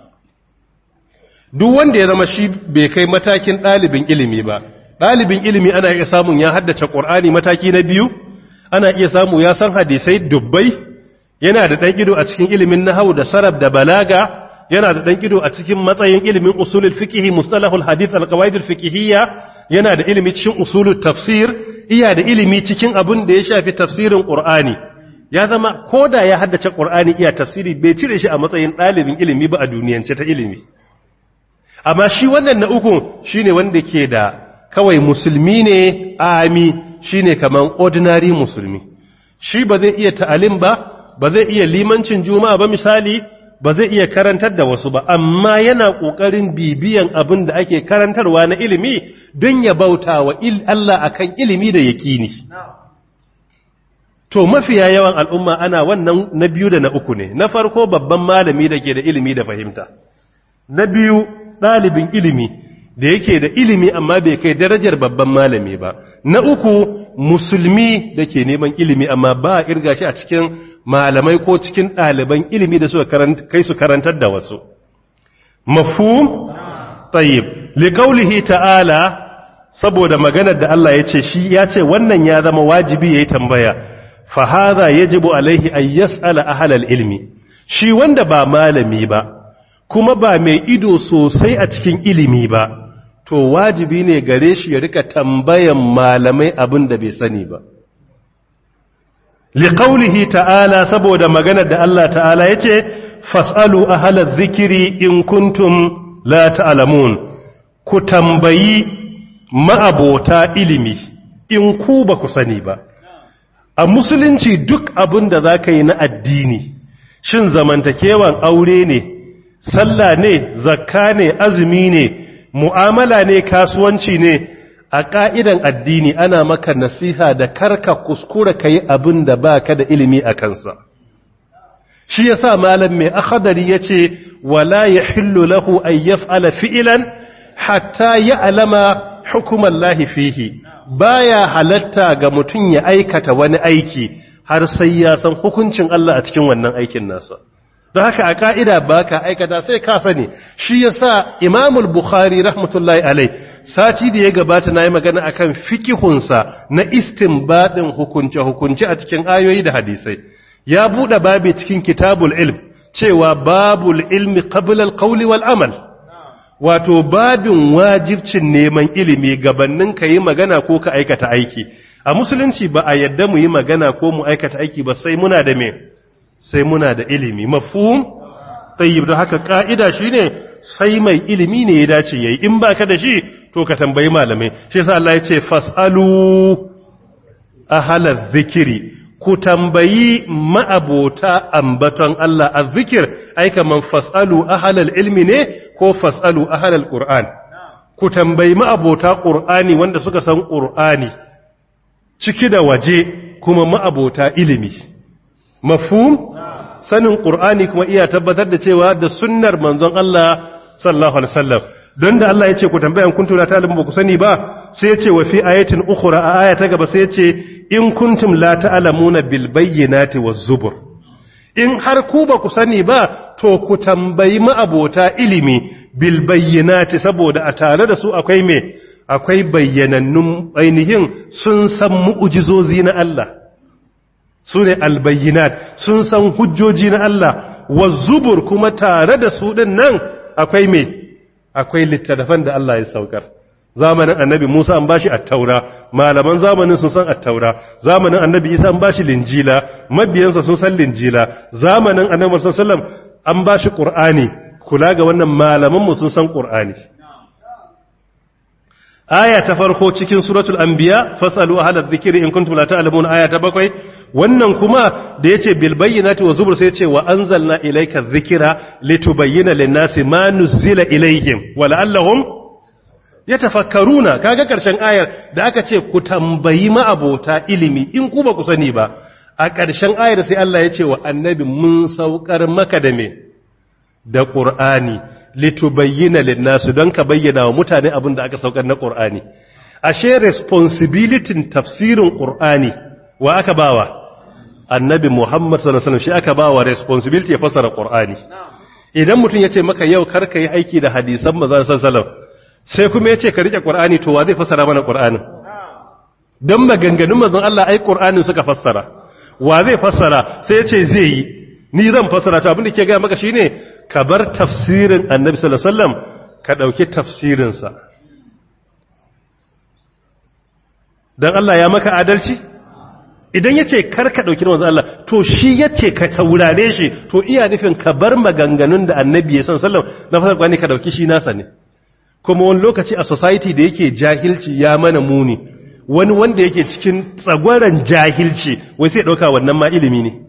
duk wanda ya zama shi bai kai matakin ɗalibin ilimi ba ɗalibin ilimi ana iya samun ya haddace ƙur'ani mataki na biyu ana iya samu ya san hadisai dubbai yana da ɗan ido a cikin ilimin nahau da sarab da balaga yana da ɗan ido a cikin matsayin ilimin usulul fiqhi mustalahul hadith alqawaidul fiqhiyya yana da ilimi cikin usulul tafsir iya da ilimi cikin abin da ya shafi tafsirin qur'ani ya zama koda ya haddace qur'ani iya tafsiri bai cire shi a matsayin ɗalibin ilimi ba a duniyance ta ilimi amma shi wannan na uku shine wanda ke da kawai musulmi ne ami shine kaman ordinary musulmi shi ba zai iya ta'alim ba ba zai iya limancin juma'a ba misali ba zai iya karantar da wasu ba amma yana kokarin bibiyan abin da ake karantarwa na ilimi don ya bauta wa Allah akan ilimi da yaqini to mafiya yawan al'umma ana wannan na biyu da na uku ne na farko babban malami da ke da ilimi da fahimta na biyu ɗalibin ilimi da yake da ilimi amma bai kai darajar babban malami ba na uku musulmi da ke neman ilimi amma ba a irga shi a cikin malamai ko cikin ɗaliban ilimi da suka kai su karantar da wasu mafhum tayyib liqaulihi ta'ala saboda maganar da Allah ya ce shi ya ce wannan ya zama wajibi yayi tambaya fa hadha yajibu alaihi an yas'ala ahlal ilmi shi wanda ba malami ba kuma ba mai ido sosai a cikin ilimi ba to wajibi ne gare shi ya rika tambayan malamai abin da bai sani ba liqaulihi ta'ala saboda maganar da Allah ta'ala yace fasalu ahlaz zikiri in kuntum la ta'lamun ku tambayi ma'abota ilimi in ku ba ku sani ba a musulunci duk abin da zaka yi na addini shin zamantakewan aure ne sallah ne zakka ne azumi ne mu'amala ne kasuwanci ne a ƙa'idan addini ana maka nasiha da karka kuskura ka yi abin da ba ka da ilimi a kansa shi ya sa malam mai akhadari ya ce wala ya hillu lahu an yaf'ala fi'ilan hatta ya alama hukumar lahi fihi baya halatta ga mutum ya aikata wani aiki har sai ya san hukuncin Allah a cikin wannan aikin nasa don haka a ka'ida ba ka aikata sai ka sani shi ya sa imamul bukhari rahmatullahi alai sati da ya gabata na yi magana a kan fikihunsa na istinbadin hukunce-hukunce a cikin ayoyi da hadisai ya buɗe babi cikin kitabul ilm cewa babul ilmi qablal qawli wal amal wato babin wajibcin neman ilimi gabannin ka yi magana ko ka aikata aiki a musulunci ba a yadda mu yi magana ko mu aikata aiki ba sai muna da me sai muna da ilimi mafhum tayyib da haka ka'ida shine sai mai ilimi ne ya dace yayi in baka da shi to ka tambayi malamai shi yasa Allah ya ce fasalu ahla zikiri ku tambayi ma'abota ambaton Allah azzikir ai kaman fasalu ahla ilmi ne ko fasalu ahla alquran ku tambayi ma'abota qur'ani wanda suka san qur'ani ciki da waje kuma ma'abota ilimi mafhum sanin qur'ani kuma iya tabbatar da cewa da sunnar manzon Allah sallallahu alaihi wasallam don da Allah ya ce ku tambayan kuntum la ta'lamu ba ku sani ba sai ya ce wa fi ayatin ukhra a aya ta gaba sai ya ce in kuntum la ta'lamuna bil bayyinati waz zubur in har ku ba ku sani ba to ku tambayi ma'abota ilimi bil bayyinati saboda a tare da su akwai me akwai bayyanannun ainihin sun san mu'ujizozi na Allah su ne albayyinat sun san hujjoji na Allah wa zubur kuma tare da su ɗin nan akwai me akwai littattafan da Allah ya saukar zamanin annabi Musa an bashi attaura malaman zamanin sun san attaura zamanin annabi Isa an bashi linjila mabiyansa sun san linjila zamanin annabi sallallahu alaihi wasallam an bashi qur'ani kula ga wannan malaman mu sun san qur'ani aya ta farko cikin suratul anbiya fasalu ahla dhikri in kuntum la ta'lamun aya ta bakwai wannan kuma da yace bil bayyinati wa zubur sai yace wa anzalna ilayka dhikra litubayyana lin-nasi ma nuzila ilayhim wa la'allahum yatafakkaruna kaga karshen ayar da aka ce ku tambayi ma'abota ilimi in ku ba ku sani ba a karshen ayar sai Allah ya ce wa annabi mun saukar maka da me da qur'ani litubayyana lin-nasi don ka bayyana wa mutane abin da aka saukar na qur'ani ashe responsibility tafsirin qur'ani wa aka bawa annabi Muhammad sallallahu alaihi wasallam shi aka bawa responsibility ya fasara qur'ani idan mutum yace maka yau karka yi aiki da hadisan manzon sallallahu alaihi wasallam sai kuma ya ce ka rike ƙur'ani to wa zai fassara mana ƙur'anin don maganganun mazan Allah ai ƙur'anin suka fassara wa zai fassara sai ya ce zai yi ni zan fassara ta abinda ke gaya maka shine ka bar tafsirin annabi sallallahu alaihi wasallam ka ɗauki tafsirinsa don Allah ya maka adalci idan ya ce kar ka ɗauki manzon Allah to shi ya ce ka saurare shi to iya nufin ka bar maganganun da annabi ya sallallahu alaihi wasallam na fasar ka ɗauki shi nasa ne kuma wani lokaci a society da yake jahilci ya mana muni wani wanda yake cikin tsagwaron jahilci wai sai ɗauka wannan ma ilimi ne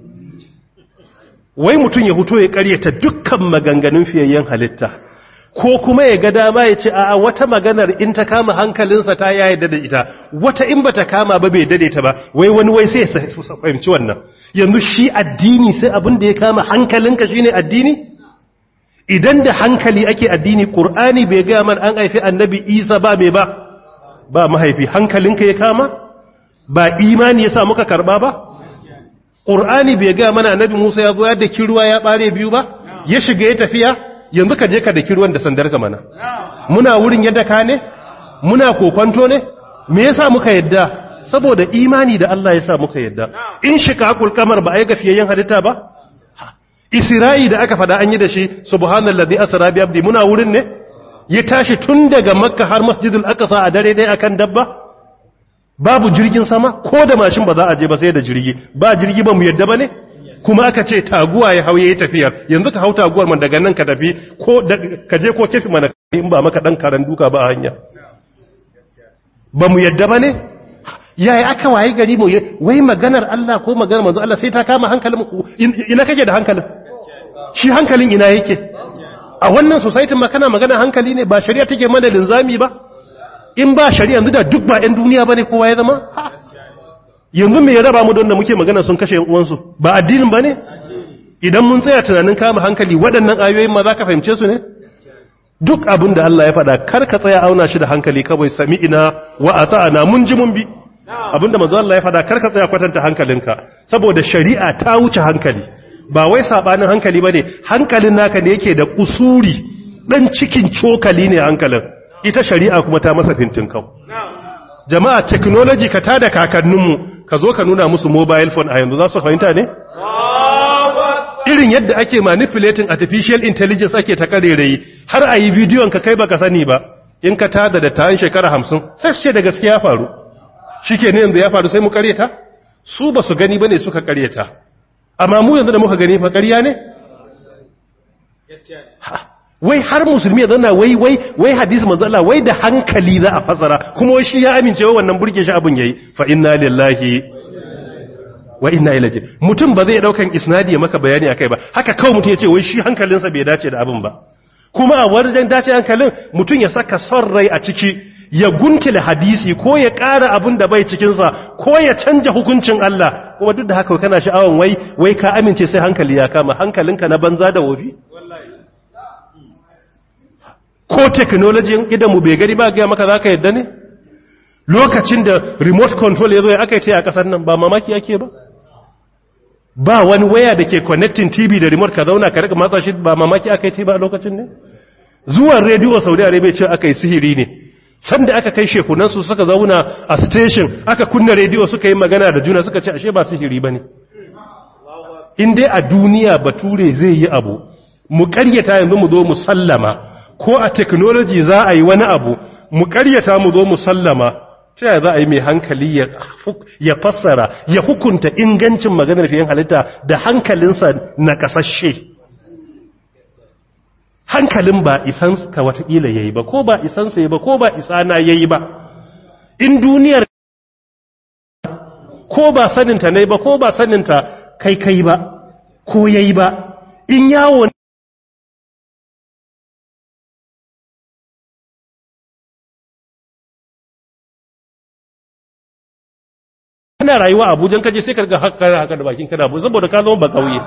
wai mutum ya huto ya karyata dukkan maganganun fiyayyen halitta ko kuma ya ga dama ya ce a wata maganar in ta kama hankalinsa ta ya yadda da ita wata in ba ta kama ba bai dade ta ba wai wani wai sai ya fahimci wannan yanzu shi addini sai abin da ya kama hankalinka shine addini idan da hankali ake addini ƙur'ani bai gaya man an haifi annabi isa ba mai ba ba mahaifi hankalinka ya kama ba imani ya sa muka karba ba ƙur'ani bai gaya mana annabi musa ya zo ya daki ruwa ya ɓare biyu ba ya shiga ya tafiya yanzu ka je ka daki ruwan da sandar ka mana muna wurin yadda ka ne muna kokwanto ne me yasa muka yadda saboda imani da Allah ya sa muka yadda in shiqaqul qamar ba ai gafiyayyen halitta ba Isra'i da aka fada an yi da shi subhanallazi asra bi abdi muna wurin ne ya tashi tun daga makka har masjidul aqsa a dare dai akan dabba babu jirgin sama ko da mashin ba za a je ba sai da jirgi ba jirgi ba mu yadda ba ne kuma aka ce taguwa ya hauye ya tafiyar yanzu ka hau taguwar man daga nan ka tafi ko ka je ko kefi mana in ba maka dan karan duka ba a hanya ba mu yadda ba ne yaya aka waye gari mu wai maganar Allah ko maganar manzo Allah sai ta kama hankalin ina kake da hankalin shi hankalin ina yake a wannan society ma kana magana hankali ne ba shari'a take mana linzami ba in ba shari'a yanzu da duk ba ɗan duniya bane kowa ya zama yanzu me ya raba mu don da muke magana sun kashe uwansu ba addinin bane idan mun tsaya tunanin kama hankali waɗannan ayoyin ma za ka fahimce su ne duk abin da Allah ya faɗa kar ka tsaya auna shi da hankali kawai sami ina wa ata'ana mun ji mun bi abinda manzo Allah ya fada karka tsaya kwatanta hankalinka saboda shari'a ta wuce hankali ba wai sabanin hankali bane hankalin naka ne yake da kusuri dan cikin cokali ne hankalin ita shari'a kuma ta masa fintin kau jama'a technology ka tada kakanninmu ka zo ka nuna musu mobile phone a yanzu za su fahimta ne irin yadda ake manipulating artificial intelligence ake ta karerayi har a yi bidiyon ka kai baka sani ba in ka tada da tayin shekara hamsin sai su ce da gaskiya faru shi ke ne yanzu ya faru sai mu karyata su ba su gani ba ne suka karyata amma mu yanzu da muka gani fa karya ne wai har musulmi ya zana wai wai wai hadisi manzo Allah wai da hankali za a fasara kuma wai shi ya amince wa wannan burge shi abin yayi fa inna lillahi wa inna ilaihi mutum ba zai daukan isnadi ya maka bayani akai ba haka kawai mutum ya ce wai shi hankalinsa bai dace da abin ba kuma a wajen dace hankalin mutum ya saka son rai a ciki ya guntule hadisi ko ya ƙara abin da bai cikinsa ko ya canja hukuncin Allah kuma duk da haka kana sha'awan wai wai ka amince sai hankali ya kama hankalinka na banza da wofi ko technology idan mu bai gari ba ga maka zaka yadda ne lokacin da remote control ya zo ya aka yi a kasar nan ba mamaki yake ba ba wani waya da ke connecting TV da remote ka zauna ka rika matsa shi ba mamaki aka yi ba a lokacin ne zuwan rediyo Saudi Arabia ce aka yi sihiri ne sanda aka kai shekunansu suka zauna a station aka kunna rediyo suka yi magana da juna suka ce ashe ba sihiri ba ne in dai a duniya bature zai yi abu mu ƙaryata yanzu mu zo mu sallama ko a technology za a yi wani abu mu ƙaryata mu zo mu sallama ta yaya za a yi mai hankali ya fassara ya hukunta ingancin maganar fiye halitta da hankalinsa na ƙasashe hankalin ba isansa watakila ya yi ba ko ba isansa ya ba ko ba isana ya yi ba in duniyar ko ba saninta ne ba ko ba saninta kai kai ba ko ya yi ba in yawo kana rayuwa abujan kaje sai karga haka haka da bakin kana saboda ka zama ba kauye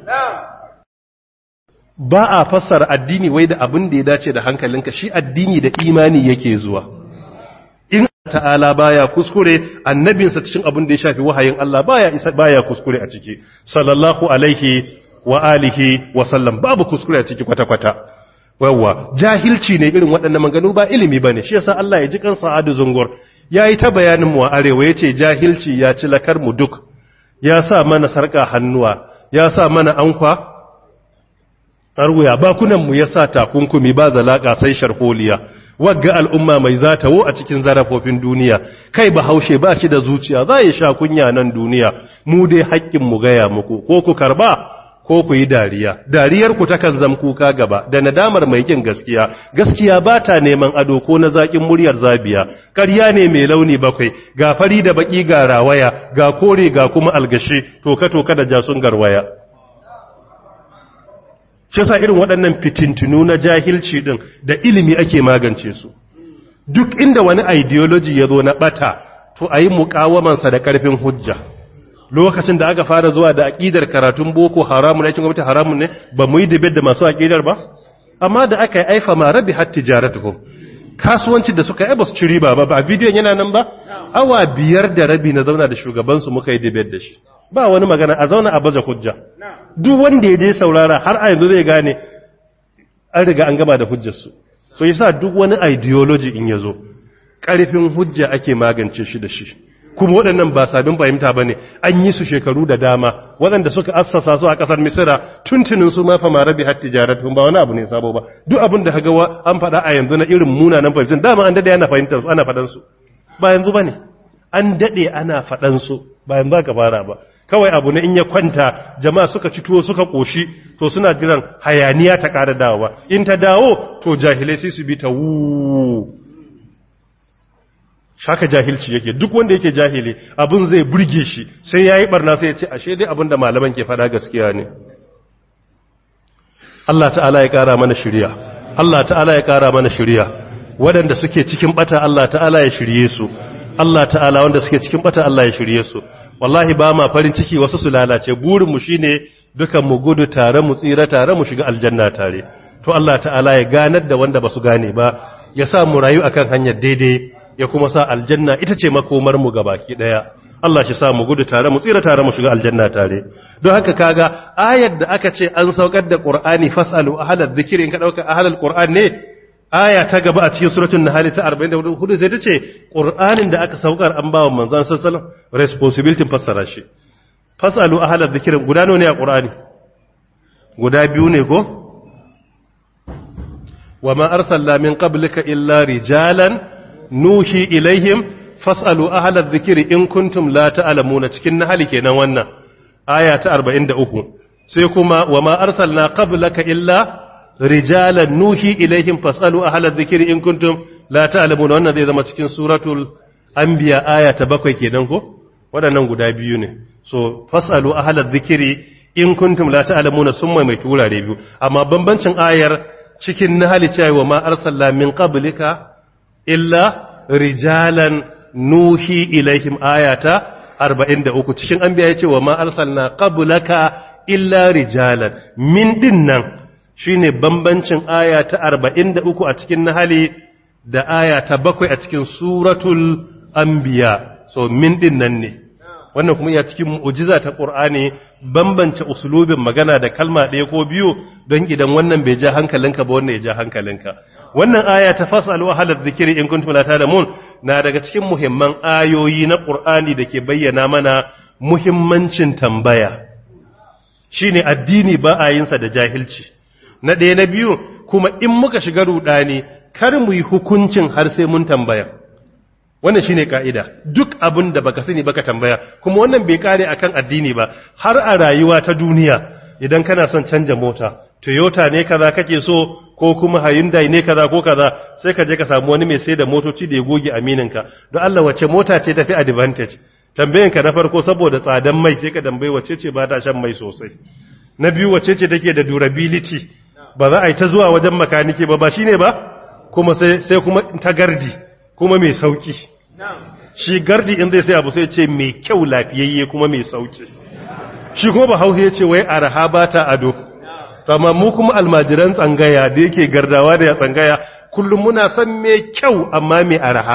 ba a fassara addini wai da abin da ya dace da hankalinka shi addini da imani yake zuwa in ta'ala baya kuskure annabinsa cikin abin da ya shafi wahayin Allah baya isa baya kuskure a ciki sallallahu alaihi wa alihi wa sallam babu kuskure a ciki kwata kwata wawa jahilci ne irin waɗannan maganu ba ilimi bane shi yasa Allah ya ji kansa adu zungur yayi ta bayanin mu a arewa yace jahilci ya ci lakar mu duk ya sa mana sarka hannuwa ya sa mana ankwa arwuya bakunanmu ya sa takunkumi ba zalaka sai sharholiya wagga al'umma mai zatawo a cikin zarafofin duniya kai ba haushe ba shi da zuciya za ya sha kunya nan duniya mu dai haƙƙin mu gaya muku ko ku karba ko ku yi dariya dariyar ku takan zam kuka gaba da nadamar mai kin gaskiya gaskiya ba ta neman ado ko na zaƙin muryar zabiya ƙarya ne mai launi bakwai ga fari da baƙi ga rawaya ga kore ga kuma algashi toka toka da jasun garwaya shi sa irin waɗannan fitintunu na jahilci ɗin da ilimi ake magance su duk inda wani ideology ya zo na ɓata to a yi muƙawamansa da ƙarfin hujja lokacin da aka fara zuwa da aƙidar karatun boko haramun aikin gwamnati haramun ne ba mu yi debate da masu aƙidar ba amma da aka yi aifa ma rabi har tijaratuhum kasuwancin da suka yi ba su ci riba ba ba bidiyon yana nan ba awa biyar da rabi na zauna da shugabansu muka yi debate da shi ba wani magana a zauna a baje hujja duk wanda ya je saurara har a yanzu zai gane an riga an gama da hujjarsu so yasa duk wani ideology in yazo karfin hujja ake magance shi da shi kuma waɗannan ba sabin fahimta ba ne an yi su shekaru da dama waɗanda suka assasa su a ƙasar misira tuntunin su ma fama rabi har tijaratun ba wani abu ne sabo ba duk abin da haga an faɗa a yanzu na irin munanan fahimtar dama an daɗe ana fahimtar su ana faɗan su ba yanzu ba ne an daɗe ana faɗan su ba yanzu ka fara ba kawai abu ne in ya kwanta jama'a suka ci tuwo suka koshi to suna jiran hayaniya ta ƙara dawowa in ta dawo to jahilai sai su bi ta wu shaka jahilci yake duk wanda yake jahili abin zai burge shi sai yayi barna sai ya ce ashe dai abin da malaman ke fada gaskiya ne Allah ta'ala ya ƙara mana shiriya Allah ta'ala ya ƙara mana shiriya waɗanda suke cikin bata Allah ta'ala ya shirye su Allah ta'ala wanda suke cikin bata Allah ya shirye su wallahi ba ma farin ciki wasu su lalace burinmu shine dukan mu gudu tare mu tsira tare mu shiga aljanna tare to Allah ta'ala ya ganar da wanda basu gane ba ya sa mu rayu akan hanyar daidai ya kuma sa aljanna ita ce makomar mu gabaki daya Allah shi sa mu gudu tare mu tsira tare mu shiga aljanna tare don haka kaga ayar da aka ce an saukar da Qur'ani fasalu ahlal dhikri in ka dauka ahlal Qur'an ne aya ta gaba a cikin suratul nahl ta 44 sai ta ce qur'anin da aka saukar an bawa manzon sallallahu alaihi wasallam responsibility fassara shi fasalu ahla dhikr guda nawa ne a qur'ani guda biyu ne ko wama arsalna min qablika illa rijalan nuhi ilaihim fasalu ahla dhikr in kuntum la ta'lamuna cikin nahl kenan wannan aya ta 43 sai kuma wama arsalna qablaka illa rijalan nuhi ilaihim fasalu ahla dhikri in kuntum la ta'lamuna wannan zai zama cikin suratul anbiya aya ta bakwai kenan ko waɗannan guda biyu ne so fasalu ahla dhikri in kuntum la ta'lamuna summa mai turare biyu amma bambancin ayar cikin nahali cewa ma arsalna min qablika illa rijalan nuhi ilaihim ayata 43 cikin anbiya yace wa ma arsalna qablaka illa rijalan min dinnan shine bambancin aya ta 43 a cikin nahali da aya ta 7 a cikin suratul anbiya so min din nan ne wannan kuma ya cikin mu'jiza ta qur'ani bambance usulubin magana da kalma ɗaya ko biyu don idan wannan bai ja hankalinka ba wannan ya ja hankalinka wannan aya ta fasalu ahlal dhikri in kuntum la ta'lamun na daga cikin muhimman ayoyi na qur'ani da ke bayyana mana muhimmancin tambaya shine addini ba a yinsa da jahilci na ɗaya na biyu kuma in muka shiga rudani kar mu yi hukuncin har sai mun tambaya wannan shine ka'ida duk abin da baka sani baka tambaya kuma wannan bai kare akan addini ba har a rayuwa ta duniya idan kana son canja mota Toyota ne kaza kake so ko kuma Hyundai ne kaza ko kaza sai ka je ka samu wani mai sai da motoci da ya goge amininka don Allah wace mota ce tafi advantage tambayanka na farko saboda tsadan mai sai ka dambayi wace ce ba ta shan mai sosai na biyu wace ce take da durability ba za a yi ta zuwa wajen makaniki ba ba shine ba kuma sai sai kuma ta gardi kuma mai sauki shi gardi in zai sai abu sai ce mai kyau lafiyayye kuma mai sauki shi kuma ba hauhe ce wai araha ba ta ado amma mu kuma almajiran tsangaya da yake gardawa da ya tsangaya kullum muna son mai kyau amma mai araha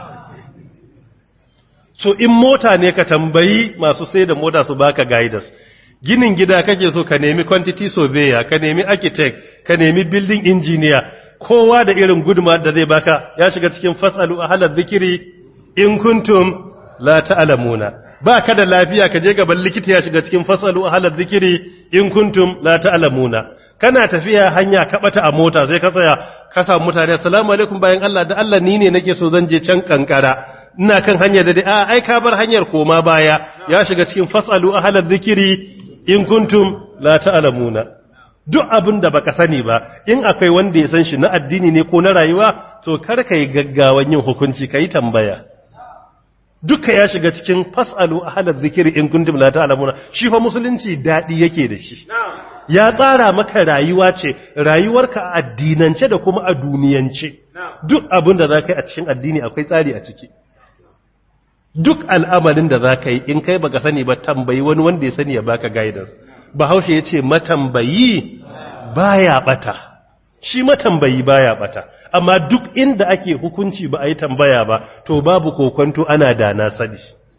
so in mota ne ka tambayi masu sai da mota su baka guidance ginin gida kake so ka nemi quantity surveyor ka nemi architect ka nemi building engineer kowa da irin guduma da zai baka ya shiga cikin fasalu halar zikiri in kuntum la ta'lamuna ba ka da lafiya ka je gaban likita ya shiga cikin fasalu halar zikiri in kuntum la ta'lamuna kana tafiya hanya ka bata a mota sai ka tsaya ka samu mutane assalamu alaikum bayan Allah da Allah ni ne nake so zan je can kankara ina kan hanyar da dai a ai ka bar hanyar koma baya ya shiga cikin fasalu halar zikiri in kuntum la ta'lamuna duk abin da baka sani ba in akwai wanda ya san shi na addini ne ko na rayuwa to kar ka yi gaggawan yin hukunci ka yi tambaya duka ya shiga cikin fasalu halar zikiri in kuntum la ta'lamuna shi fa musulunci dadi yake da shi ya tsara maka rayuwa ce rayuwarka a addinance da kuma a duniyance duk abin da zaka yi a cikin addini akwai tsari a ciki duk al'amalin da zaka yi in kai baka sani ba tambayi wani wanda ya sani ya baka guidance bahaushe yace matambayi baya bata shi matambayi baya bata amma duk inda ake hukunci ba a yi tambaya ba to babu kokonto ana da na sani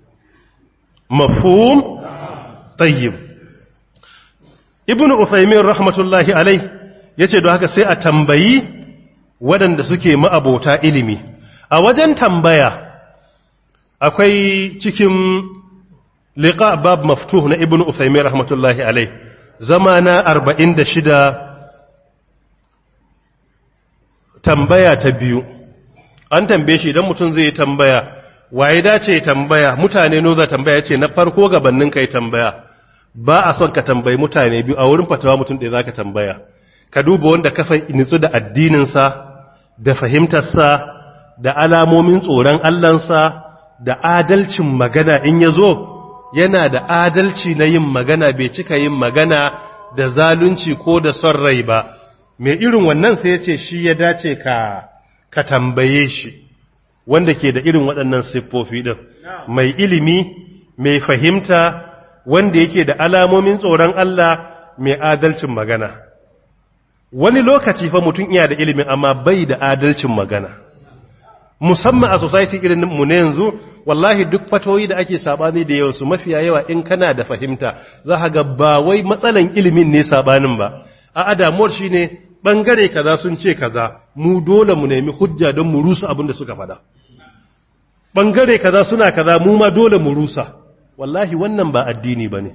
mafhum tayyib ibnu usaymin rahmatullahi alai yace don haka sai a tambayi waɗanda suke ma'abota ilimi a wajen tambaya akwai cikin liqa bab maftuh na ibnu usaymin rahmatullahi alai zamana 46 tambaya ta biyu an tambaye shi idan mutum zai tambaya waye dace tambaya mutane no za tambaya ce na farko gabanin kai tambaya ba a son ka tambayi mutane biyu a wurin fatawa mutum ɗaya zaka tambaya ka duba wanda ka nitsu da addininsa da fahimtarsa da alamomin tsoron Allahnsa da adalcin magana in ya zo yana da adalci na yin magana bai cika yin magana da zalunci ko da son rai ba mai irin wannan sai ya ce shi ya dace ka ka tambaye shi wanda ke da irin waɗannan siffofi ɗin mai ilimi mai fahimta wanda yake da alamomin tsoron Allah mai adalcin magana wani lokaci fa mutum iya da ilimin amma bai da adalcin magana musamman a society irin mu ne yanzu wallahi duk fatoyi da ake sabani da yawansu mafiya yawa in kana da fahimta za ka ga ba wai matsalan ilimin ne sabanin ba a adamuwar shine bangare kaza sun ce kaza mu dole mu nemi hujja don mu rusa abin da suka faɗa bangare kaza suna kaza mu ma dole mu rusa wallahi wannan ba addini bane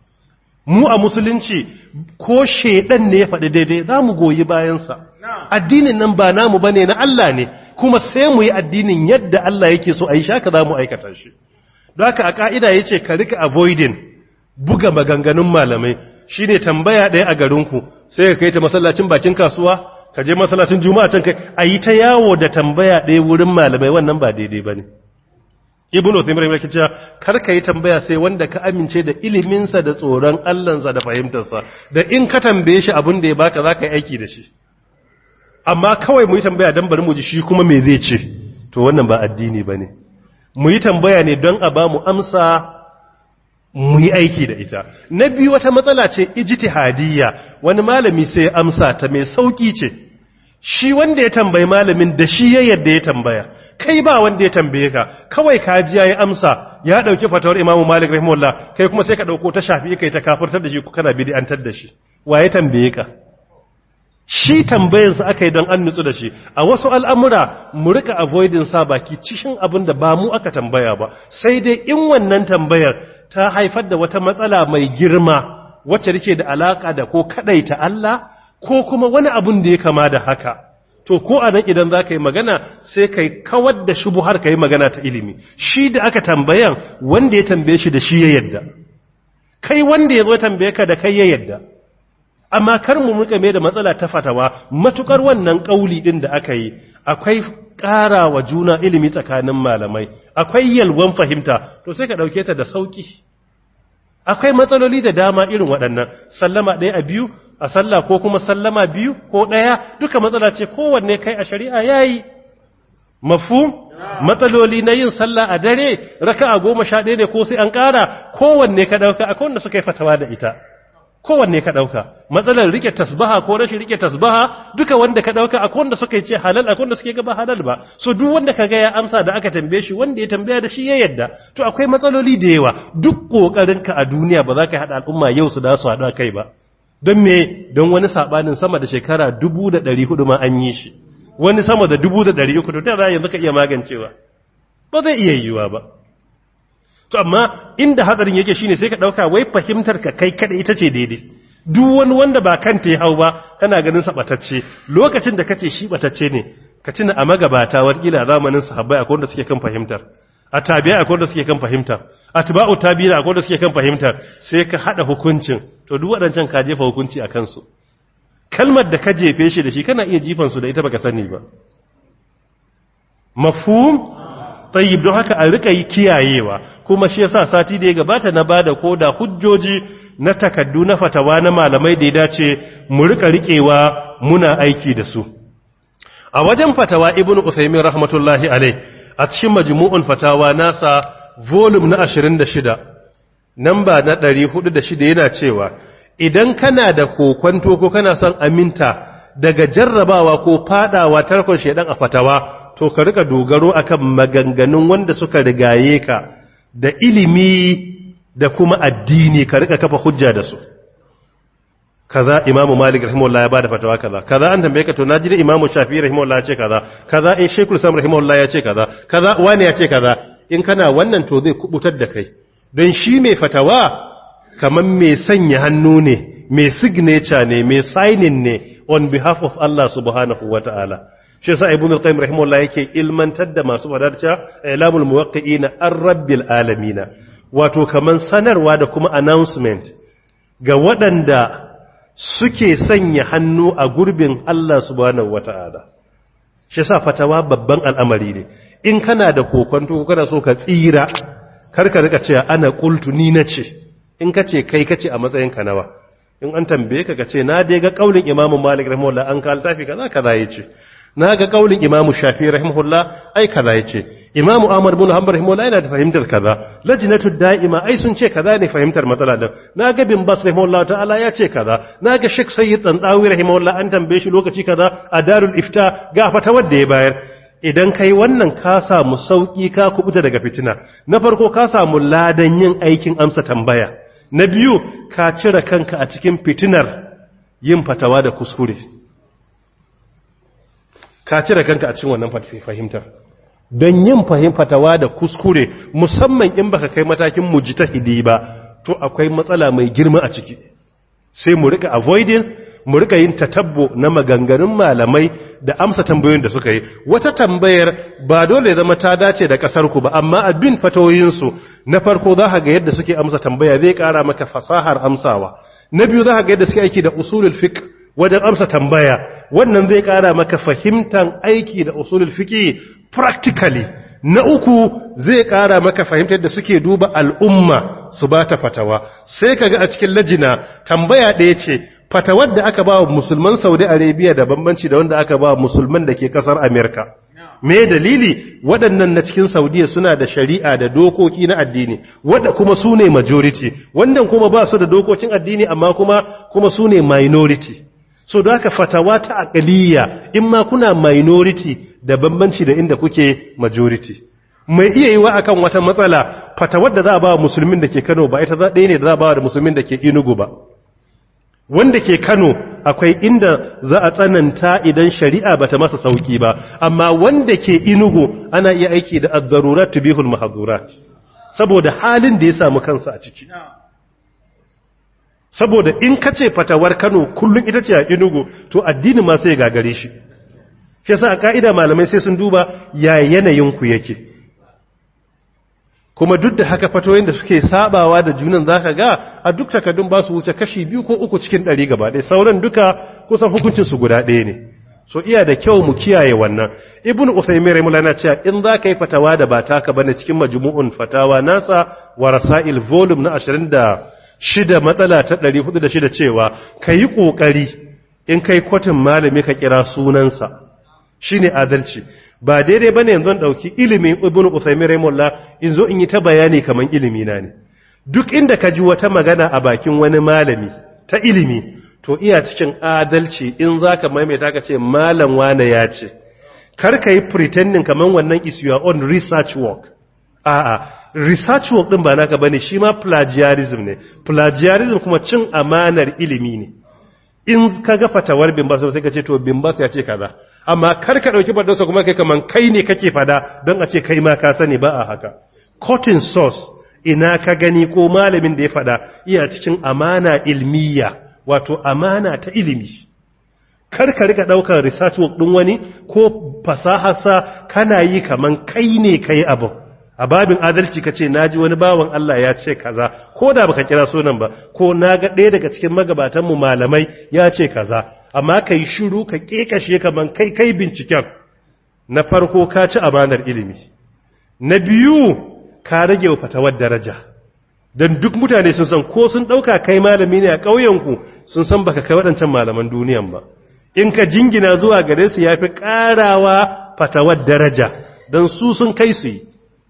mu a musulunci ko shedan ne ya faɗi daidai za mu goyi bayansa addinin nan ba namu bane na Allah ne kuma sai mu yi addinin yadda Allah yake so a yi shaka za mu aikata shi don haka a ka'ida ya ce ka rika avoiding buga maganganun malamai shi ne tambaya ɗaya a garinku sai ka kai ta masallacin bakin kasuwa ka je masallacin juma'a can kai a yi ta yawo da tambaya ɗaya wurin malamai wannan ba daidai ba ne ibn Uthaymeen yake cewa kar ka yi tambaya sai wanda ka amince da iliminsa da tsoron Allahnsa da fahimtarsa da in ka tambaye shi abin da ya baka zaka yi aiki da shi amma kawai mu yi tambaya dan bari mu ji shi kuma me zai ce to wannan ba addini bane mu yi tambaya ne don a ba mu amsa mu yi aiki da ita na biyu wata matsala ce ijtihadiyya wani malami sai ya amsa ta mai sauki ce shi wanda ya tambayi malamin da shi ya yadda ya tambaya kai ba wanda ya tambaye ka kawai ka ji yayi amsa ya dauki fatawar Imam Malik rahimahullah kai kuma sai ka dauko ta shafi kai ta kafirtar da shi ko kana bid'antar da shi wa ya tambaye ka shi tambayar sa aka yi don an nutsu da shi a wasu al'amura mu rika avoiding sa baki cikin abin da ba mu aka tambaya ba sai dai in wannan tambayar ta haifar da wata matsala mai girma wacce take da alaka da ko kadaita Allah ko kuma wani abun da ya kama da haka to ko a nan idan za ka yi magana sai ka kawar da shubuhar ka yi magana ta ilimi shi da aka tambayan wanda ya tambaye shi da shi ya yadda kai wanda ya zo tambaye ka da kai ya yadda amma kar mu muka mai da matsala ta fatawa matukar wannan kauli din da aka yi akwai ƙara wa juna ilimi tsakanin malamai akwai yalwan fahimta to sai ka ɗauke ta da sauƙi akwai matsaloli da dama irin waɗannan sallama ɗaya a biyu a sallah ko kuma sallama biyu ko ɗaya duka matsala ce kowanne kai a shari'a yayi mafu matsaloli na yin sallah a dare raka'a goma sha ɗaya ne ko sai an ƙara kowanne ka ɗauka akwai wanda suka yi fatawa da ita kowanne ka ɗauka matsalar rike tasbaha ko rashin rike tasbaha duka wanda ka ɗauka akwai wanda suka ce halal akwai wanda suke gaba halal ba so duk wanda ka ga ya amsa da aka tambaye shi wanda ya tambaya da shi ya yadda to akwai matsaloli da yawa duk ka a duniya ba za ka haɗa al'umma yau su da su haɗu kai ba don me don wani saɓanin sama da shekara dubu da ɗari hudu ma an yi shi wani sama da dubu da ɗari uku to ta za yanzu ka iya magancewa ba zai iya yiwuwa ba to amma inda hatsarin yake shine sai ka dauka wai fahimtar ka kai kada ita ce daidai duk wani wanda ba kanta ya hau ba kana ganin sa batacce lokacin da kace shi batacce ne ka tuna a magabata wakila zamanin sahabbai akwai wanda suke kan fahimtar a tabi'a akwai wanda suke kan fahimtar atba'u tabi'a akwai wanda suke kan fahimtar sai ka hada hukuncin to duk wadancan ka jefa hukunci a kansu kalmar da ka jefe shi da shi kana iya jifan su da ita baka sani ba mafhum tayyib don haka a rika yi kiyayewa kuma shi yasa sati da ya gabata na bada koda hujjoji na takaddu na fatawa na malamai da ya dace mu rika rikewa muna aiki da su a wajen fatawa ibnu usaymin rahmatullahi alai a cikin majmu'un fatawa nasa volume na 26 namba na 406 yana cewa idan kana da kokwanto ko kana son aminta daga jarrabawa ko fadawa tarkon shedan a fatawa to ka rika dogaro akan maganganun wanda suka rigaye ka da ilimi da kuma addini ka rika kafa hujja da su kaza imamu malik rahimahullah ya bada fatawa kaza kaza an tambaye ka to naji da imamu shafi'i rahimahullah ya ce kaza kaza in shaykhul sam rahimahullah ya ce kaza kaza wani ya ce kaza in kana wannan to zai kubutar da kai don shi mai fatawa kaman mai sanya hannu ne mai signature ne mai signing ne on behalf of Allah subhanahu wataala shi yasa ibn al-qayyim rahimahullah yake ilmantar da masu fadarca ilamul muwaqqi'ina ar-rabbil alamin wato kaman sanarwa da kuma announcement ga waɗanda suke sanya hannu a gurbin Allah subhanahu wata'ala shi yasa fatawa babban al'amari ne in kana da kokonto ko kana so ka tsira karka rika cewa ana qultu ni nace in kace kai kace a matsayin ka nawa in an tambaye ka kace na dai ga kaulin imamu malik rahimahullah an ka tafi kaza kaza yace na ga kaulin imamu shafi rahimahullah ai kaza yace imamu ahmad bin hanbal rahimahullah yana da fahimtar kaza lajnatu da'ima ai sun ce kaza ne fahimtar matsala din na ga bin bas rahimahullah ta'ala ya ce kaza na ga shek sayyid tsandawi rahimahullah an tambaye shi lokaci kaza a darul ifta ga fatawar da ya bayar idan kai wannan ka samu sauki ka kubuta daga fitina na farko ka samu ladan yin aikin amsa tambaya na biyu ka cire kanka a cikin fitinar yin fatawa da kuskure ka cire kanka a cikin wannan fahimtar don yin fahimfatawa da kuskure musamman in baka kai matakin mujtahidi ba to akwai matsala mai girma a ciki sai mu rika avoiding mu rika yin tatabbo na maganganun malamai da amsa tambayoyin da suka yi wata tambayar ba dole zama ta dace da kasar ku ba amma a bin fatawoyinsu na farko za ka ga yadda suke amsa tambaya zai kara maka fasahar amsawa na biyu za ka ga yadda suke aiki da usulul fiqh wajen amsa tambaya wannan zai kara maka fahimtar aiki da usulul fiqh practically na uku zai kara maka fahimtar da suke duba al'umma su ba ta fatawa sai kaga a cikin lajina tambaya ɗaya ce fatawar da aka ba wa musulman saudi arabia da bambanci da wanda aka ba wa musulman da ke kasar amerika me dalili waɗannan na cikin saudiya suna da shari'a da dokoki na addini wadda kuma su ne majority wannan kuma ba su da dokokin addini amma kuma kuma su ne minority so da aka fatawa ta akaliya in ma kuna minority da bambanci da inda kuke majority mai iya yi wa akan wata matsala fatawar da za a ba wa musulmin da ke kano ba ita za ɗaya ne da za a ba da musulmin da ke inugu ba wanda ke kano akwai inda za a tsananta idan shari'a ba ta masa sauki ba amma wanda ke inugu ana iya aiki da addarurat tubihul mahdurat saboda halin da ya samu kansa a ciki saboda in ka ce fatawar kano kullum ita ce a inugu to addini ma sai gagare shi shi yasa a ka'ida malamai sai sun duba ya yanayinku yake kuma duk da haka fatoyin da suke sabawa da junan zaka ga a duk takardun ba su wuce kashi biyu ko uku cikin ɗari gaba ɗaya sauran duka kusan hukuncin su guda ɗaya ne so iya da kyau mu kiyaye wannan ibnu usaymin rahimahullah na cewa in za ka yi fatawa da ba taka bane cikin majmu'un fatawa nasa wa rasail volume na 26 matsala ta 406 cewa kayi kokari in kai kwatin malami ka kira sunansa shine adalci ba daidai bane yanzu an dauki ilimin ibnu usaymin rahimahullah in zo in yi ta bayani kaman ilimi na ne duk inda ka ji wata magana a bakin wani malami ta ilimi to iya cikin adalci in zaka maimaita ka ce malam wane ya ce kar ka yi pretending kaman wannan is your own research work a'a research work din ba naka bane shi ma plagiarism ne plagiarism kuma cin amanar ilimi ne in ka ga fatawar bimbas sai ka ce to bimbas ya ce kaza amma kar ka dauki fadarsa kuma kai kaman kai ne kake fada don a ce kai ma ka sani ba a haka cotton source ina ka gani ko malamin da ya fada iya cikin amana ilmiya wato amana ta ilimi kar ka rika daukar research work din wani ko fasaharsa kana yi kaman kai ne kai abu a babin adalci ka ce naji wani bawan Allah ya ce kaza ko da baka kira sunan ba ko na ga ɗaya daga cikin magabatanmu malamai ya ce kaza amma ka yi shiru ka ƙeƙashe kaman kai kai binciken na farko ka ci amanar ilimi na biyu ka rage wa fatawar daraja don duk mutane sun san ko sun ɗauka kai malami ne a ƙauyenku sun san baka kai waɗancan malaman duniyan ba in ka jingina zuwa gare su ya fi ƙarawa fatawar daraja don su sun kai su yi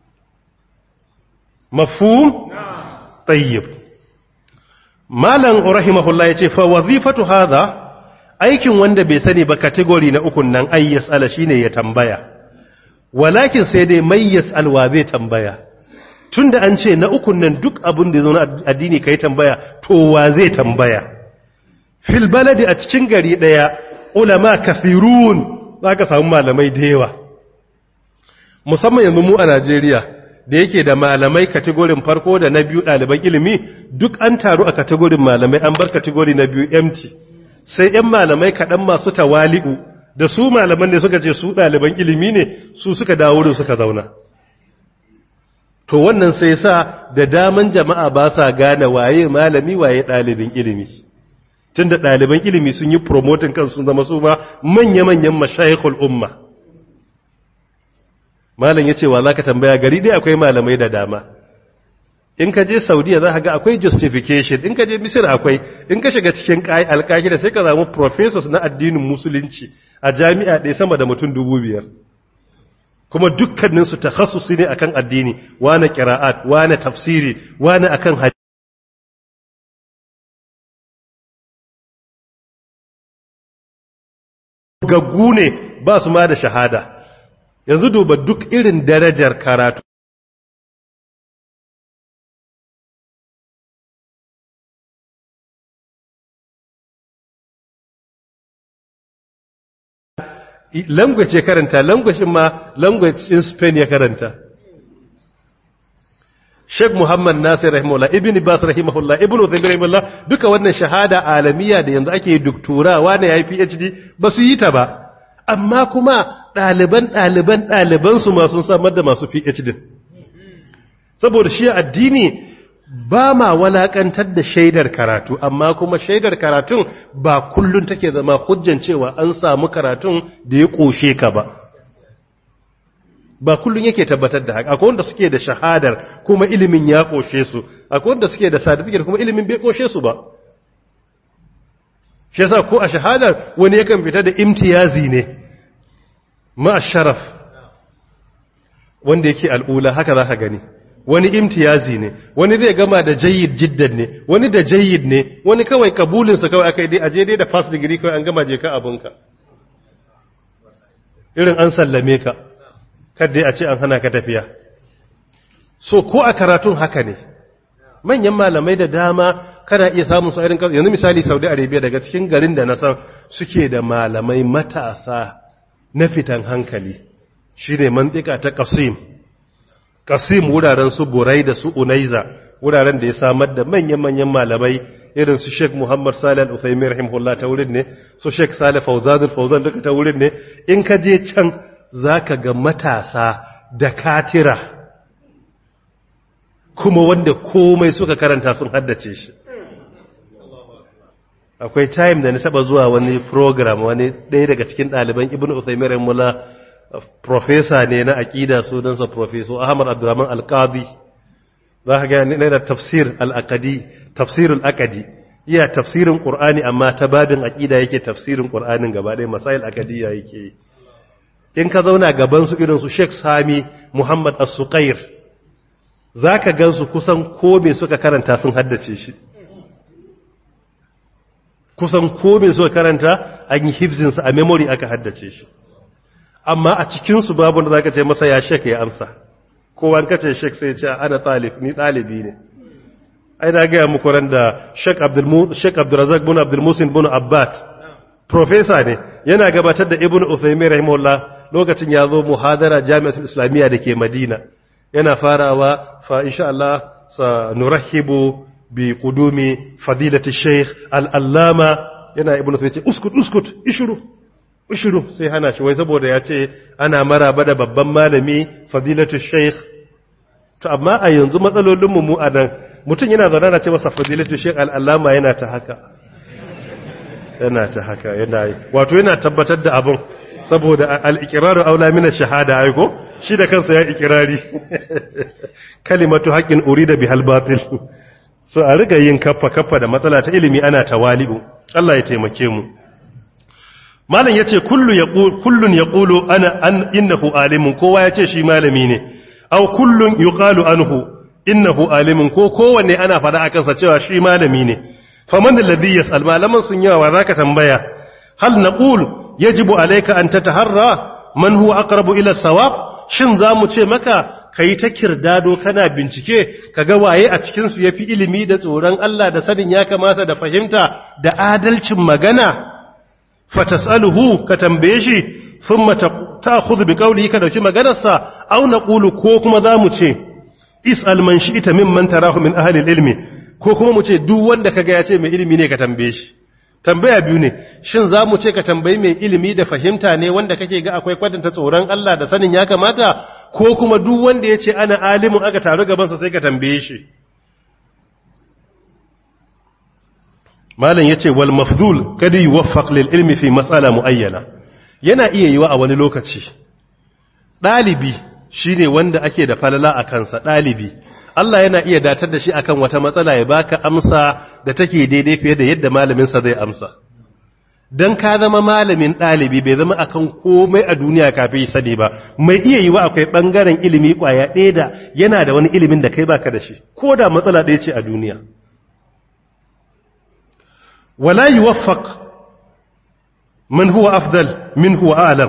mafhum tayyib malam rahimahullah yace fa wazifatu hadha aikin wanda bai sani ba category na ukun nan ay yasala shine ya tambaya walakin sai dai mai yasal wa zai tambaya tunda an ce na ukun nan duk abin da zo na addini kai tambaya to wa zai tambaya fil baladi a cikin gari daya ulama kafirun zaka samu malamai da yawa musamman yanzu mu a Najeriya da yake da malamai kategorin farko da na biyu ɗaliban ilimi duk an taru a kategorin malamai an bar kategori na biyu empty sai ‘yan malamai kaɗan masu tawali'u da su malaman ne suka ce su ɗaliban ilimi ne su suka dawo da suka zauna to wannan sai sa da daman jama'a ba sa gane waye malami waye ɗalibin ilimi tun da ɗaliban ilimi sun yi promotin kansu zama su ma manya-manyan mashayikul umma malam ya ce wa za ka tambaya gari dai akwai malamai da dama in ka je saudiya za ka ga akwai justification in ka je misir akwai in ka shiga cikin alkahira sai ka samu professors na addinin musulunci a jami'a ɗaya sama da mutum dubu biyar kuma dukkaninsu ta ne akan addini wane kira'at wane tafsiri wane akan hadisi gaggu ne ba su ma da shahada yanzu duba duk irin darajar karatu language ya karanta language ma language in Spain ya karanta Sheikh Muhammad Nasir rahimahullah Ibn Bas rahimahullah Ibn Uthaymeen rahimahullah duka wannan shahada alamiya da yanzu ake doktora wani yayi PhD ba su yi ta ba amma kuma ɗaliban ɗaliban ɗaliban su ma sun samar da masu PhD saboda shi addini ba ma walakantar da shaidar karatu amma kuma shaidar karatun ba kullun take zama hujjan cewa an samu karatun da ya koshe ka ba ba kullun yake tabbatar da haka akwai wanda suke da shahadar kuma ilimin ya koshe su akwai wanda suke da certificate kuma ilimin bai koshe su ba shi yasa ko a shahadar wani yakan fita da imtiyazi ne ma sharaf wanda yake al'ula haka za ka gani wani imtiyazi ne wani zai gama da jayyid jiddan ne wani da jayyid ne wani kawai kabulinsa kawai aka yi dai aje dai da first degree kawai an gama je ka abinka irin an sallame ka kadai a ce an hana ka tafiya so ko a karatun haka ne manyan malamai da dama kana iya samun su irin yanzu misali saudi arabia daga cikin garin da na san suke da malamai matasa na fitan hankali shine mantika ta qasim kasim wuraren su burai da su unaiza wuraren da ya samar da manyan-manyan malamai irin su Sheikh Muhammad Salih Al-Uthaymeen rahimahullah ta wurin ne su Sheikh Salih Fawzan Al-Fawzan duka ta wurin ne in ka je can zaka ga matasa da katira kuma wanda komai suka karanta sun haddace shi akwai time da na taba zuwa wani program wani ɗaya daga cikin ɗaliban Ibn Uthaymeen rahimahullah professor ne na aqida sunansa professor Ahmad Abdurrahman Al-Qadi za ka gani da tafsir al'akadi tafsirul akadi iya tafsirin ƙur'ani amma ta babin aƙida yake tafsirin ƙur'anin gaba ɗaya masail akadiyya yake in ka zauna gabansu irinsu sheikh sami muhammad as-suqair za ka gansu kusan kome suka karanta sun haddace shi kusan kome suka karanta an yi hibzinsa a memory aka haddace shi amma a cikinsu babu da za ka ce masa ya shek ya amsa kowa kace shek sai ce ana talib ni dalibi ne ai na ga muku ran da shek abdul shek abdurrazzaq bin abdul musin bin abbad professor ne yana gabatar da ibnu usaymin rahimahullah lokacin ya zo muhadara jami'atul islamiyya dake madina yana farawa fa insha Allah sa nurahibu bi qudumi fadilati sheikh al-allama yana ibnu usaymin ce uskut uskut ishuru ushiru sai hana shi wai saboda ya ce ana maraba da babban malami fadilatu sheikh to amma a yanzu matsalolinmu mu a nan mutum yana zaune na ce masa fadilatu sheikh al'allama yana ta haka yana ta haka yana yi wato yana tabbatar da abin saboda al'ikiraru aula mina shahada aiko shi da kansa ya ikirari kalimatu haƙƙin uri da bihal batil so a riga yin kaffa kaffa da matsala ta ilimi ana tawali'u Allah ya taimake mu malam yace kullu yaqul kullun yaqulu ana an innahu alimun kowa yace shi malami ne aw kullun yuqalu anhu innahu alimun ko kowanne ana fada akan sa cewa shi malami ne faman alladhi yas'al malaman sun yawa wa zaka tambaya hal naqul yajibu alayka an tataharra man huwa aqrabu ila sawab shin zamu ce maka kai ta kirdado kana bincike kaga waye a cikin su yafi ilimi da tsoron Allah da sanin ya kamata da fahimta da adalcin magana fatas'aluhu ka tambaye shi thumma ta'khudhu biqawlihi ka dauki maganarsa aw naqulu ko kuma zamu ce is'al man shi'ta mimman tarahu min ahli ilmi ko kuma mu ce duk wanda kaga ya ce mai ilimi ne ka tambaye shi tambaya biyu ne shin zamu ce ka tambayi mai ilimi da fahimta ne wanda kake ga akwai kwatanta tsoron Allah da sanin ya kamata ko kuma duk wanda ya ce ana alimin aka taru gaban sa sai ka tambaye shi malam yace wal mafdhul kada yuwaffaq lil ilmi fi mas'ala muayyana yana iya yiwa a wani lokaci dalibi shine wanda ake da falala a kansa dalibi Allah yana iya datar da shi akan wata matsala ya baka amsa da take daidai fiye da yadda malamin sa zai amsa dan ka zama malamin dalibi bai zama akan komai a duniya kafin sani ba mai iya yiwa akwai bangaren ilimi kwaya ɗaya da yana da wani ilimin da kai baka da shi ko da matsala ɗaya ce a duniya ولا يوفق من هو أفضل من هو أعلم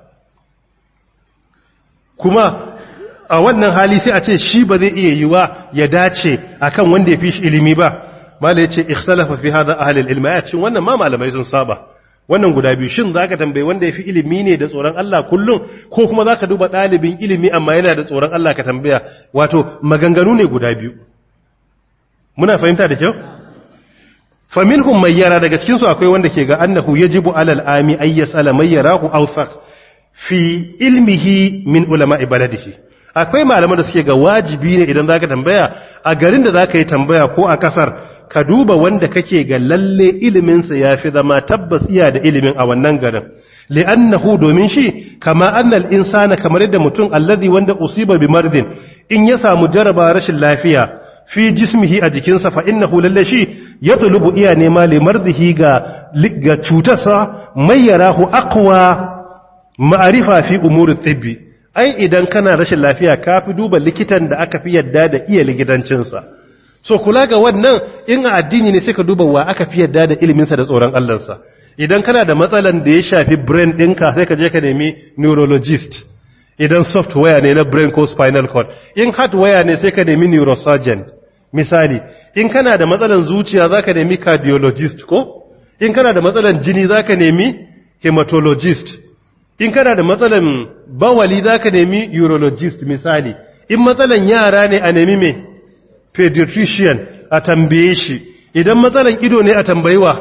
كما a wannan hali sai a ce shi ba zai iya yiwa ya dace akan wanda ya fi shi ilimi ba mala yace ikhtalafa fi hada ahli al-ilm ya ce wannan ma malamai sun saba wannan guda biyu shin zaka tambaye wanda ya fi ilimi ne da tsoron Allah kullum ko kuma zaka duba dalibin ilimi amma yana da tsoron Allah ka tambaya wato maganganu ne guda biyu muna fahimta da kyau faminhum mai yara daga cikinsu akwai wanda ke ga annahu yajibu alal ami ay yasala may yarahu awsaq fi ilmihi min ulama baladihi akwai malaman da suke ga wajibi ne idan zaka tambaya a garin da zaka yi tambaya ko a kasar ka duba wanda kake ga lalle ilimin sa yafi zama tabbas iya da ilimin a wannan garin li'annahu domin shi kama annal insana kamar yadda mutum alladhi wanda usiba bi mardin in ya samu jaraba rashin lafiya fi jismihi a jikinsa fa innahu lalle shi ya tulubu iya nema limardihi ga ga cutarsa mai yarahu aqwa ma'arifa fi umuri tibbi ai idan kana rashin lafiya ka fi duba likitan da aka fi yadda da iya likitancinsa so kula ga wannan in a addini ne sai ka duba wa aka fi yadda da iliminsa da tsoron Allahnsa idan kana da matsalan da ya shafi brain ɗinka sai ka je ka nemi neurologist idan software ne na brain ko spinal cord in hardware ne sai ka nemi neurosurgeon misali in kana da matsalan zuciya zaka nemi cardiologist ko in kana da matsalan jini zaka nemi hematologist in kana da matsalan bawali zaka nemi urologist misali in matsalan yara ne a nemi me pediatrician a tambaye shi idan matsalan ido ne a tambayiwa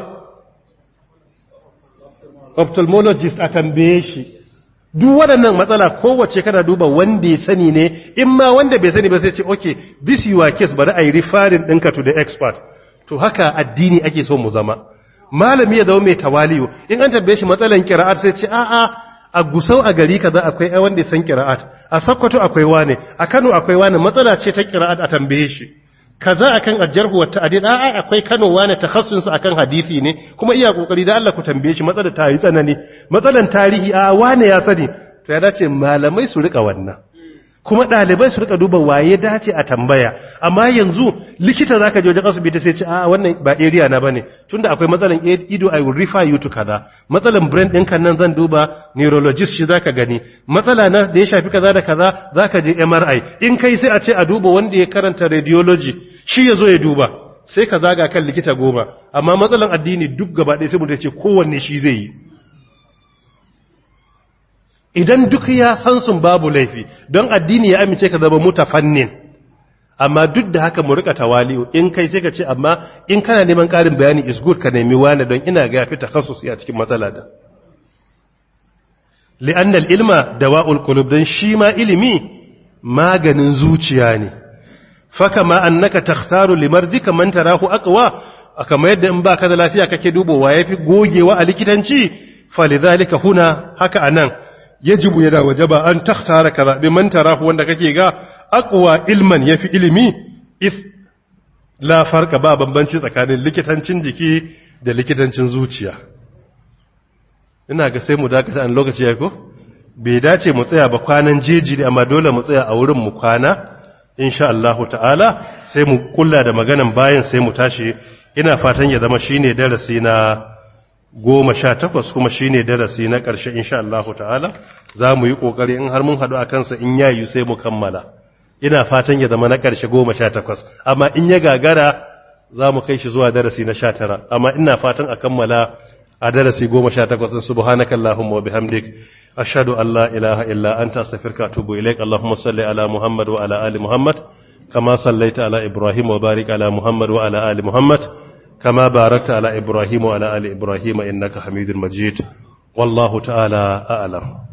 ophthalmologist a tambaye shi duk waɗannan matsala kowace kana duba wanda ya sani ne in ma wanda bai sani ba sai ce okay this your case bari a yi referring ɗinka to the expert to haka addini ake so mu zama malami ya zama mai tawaliyo in an tambaye shi matsalan kira'at sai ce a'a a gusau a gari kaza akwai ai wanda ya san kira'at a sakkwato akwai wane a Kano akwai wane matsala ce ta kira'at a tambaye shi kaza akan ajarhu wa ta'dil a'a akwai Kano wane takhassus akan hadisi ne kuma iya kokari da Allah ku tambaye shi matsalar ta yi tsanani matsalan tarihi a wane ya sani to ya dace malamai su rika wannan kuma ɗalibai su rika duba waye dace a tambaya amma yanzu likita zaka je wajen asibiti sai ce a wannan ba area na bane tunda akwai matsalan ido I will refer you to kaza matsalan brain ɗinka nan zan duba neurologist shi zaka gani matsala na da ya shafi kaza da kaza zaka je MRI in kai sai a ce a duba wanda ya karanta radiology shi ya zo ya duba sai ka zaga kan likita goma amma matsalan addini duk gaba ɗaya sai mutum ce kowanne shi zai yi idan duk ya san sun babu laifi don addini ya amince ka zama mutafannin amma duk da haka mu rika tawali'u in kai sai ka ce amma in kana neman ƙarin bayani is good ka nemi wani don ina ga yafi takhassusi a cikin matsala da li'annal ilma dawa'ul qulub dan shi ma ilimi maganin zuciya ne faka ma annaka takhtaru limardika man tarahu aqwa kama yadda in baka da lafiya kake dubowa yafi gogewa a likitanci falidhalika huna haka anan yajibu yana wajaba an takhtara ka zaɓi man tarahu wanda kake ga aqwa ilman yafi ilimi if la farka ba bambanci tsakanin likitancin jiki da likitancin zuciya ina ga sai mu dakata an lokaci ya ko bai dace mu tsaya ba kwanan jeji ne amma dole mu tsaya a wurin mu kwana insha Allah ta'ala sai mu kulla da maganan bayan sai mu tashi ina fatan ya zama shine darasi na goma sha takwas kuma shi ne darasi na ƙarshe insha Allah ta'ala za mu yi ƙoƙari in har mun haɗu a kansa in yayi sai mu kammala ina fatan ya zama na ƙarshe goma sha takwas amma in ya gagara za mu kai shi zuwa darasi na sha tara amma ina fatan a kammala a darasi goma sha takwas in subhanaka Allahumma wa bihamdik ashhadu an la ilaha illa anta astaghfiruka wa atubu ilaik Allahumma salli ala Muhammad wa ala ali Muhammad kama sallaita ala Ibrahim wa barik ala Muhammad wa ala ali Muhammad كما باركت على إبراهيم وعلى آل إبراهيم إنك حميد مجيد والله تعالى أعلم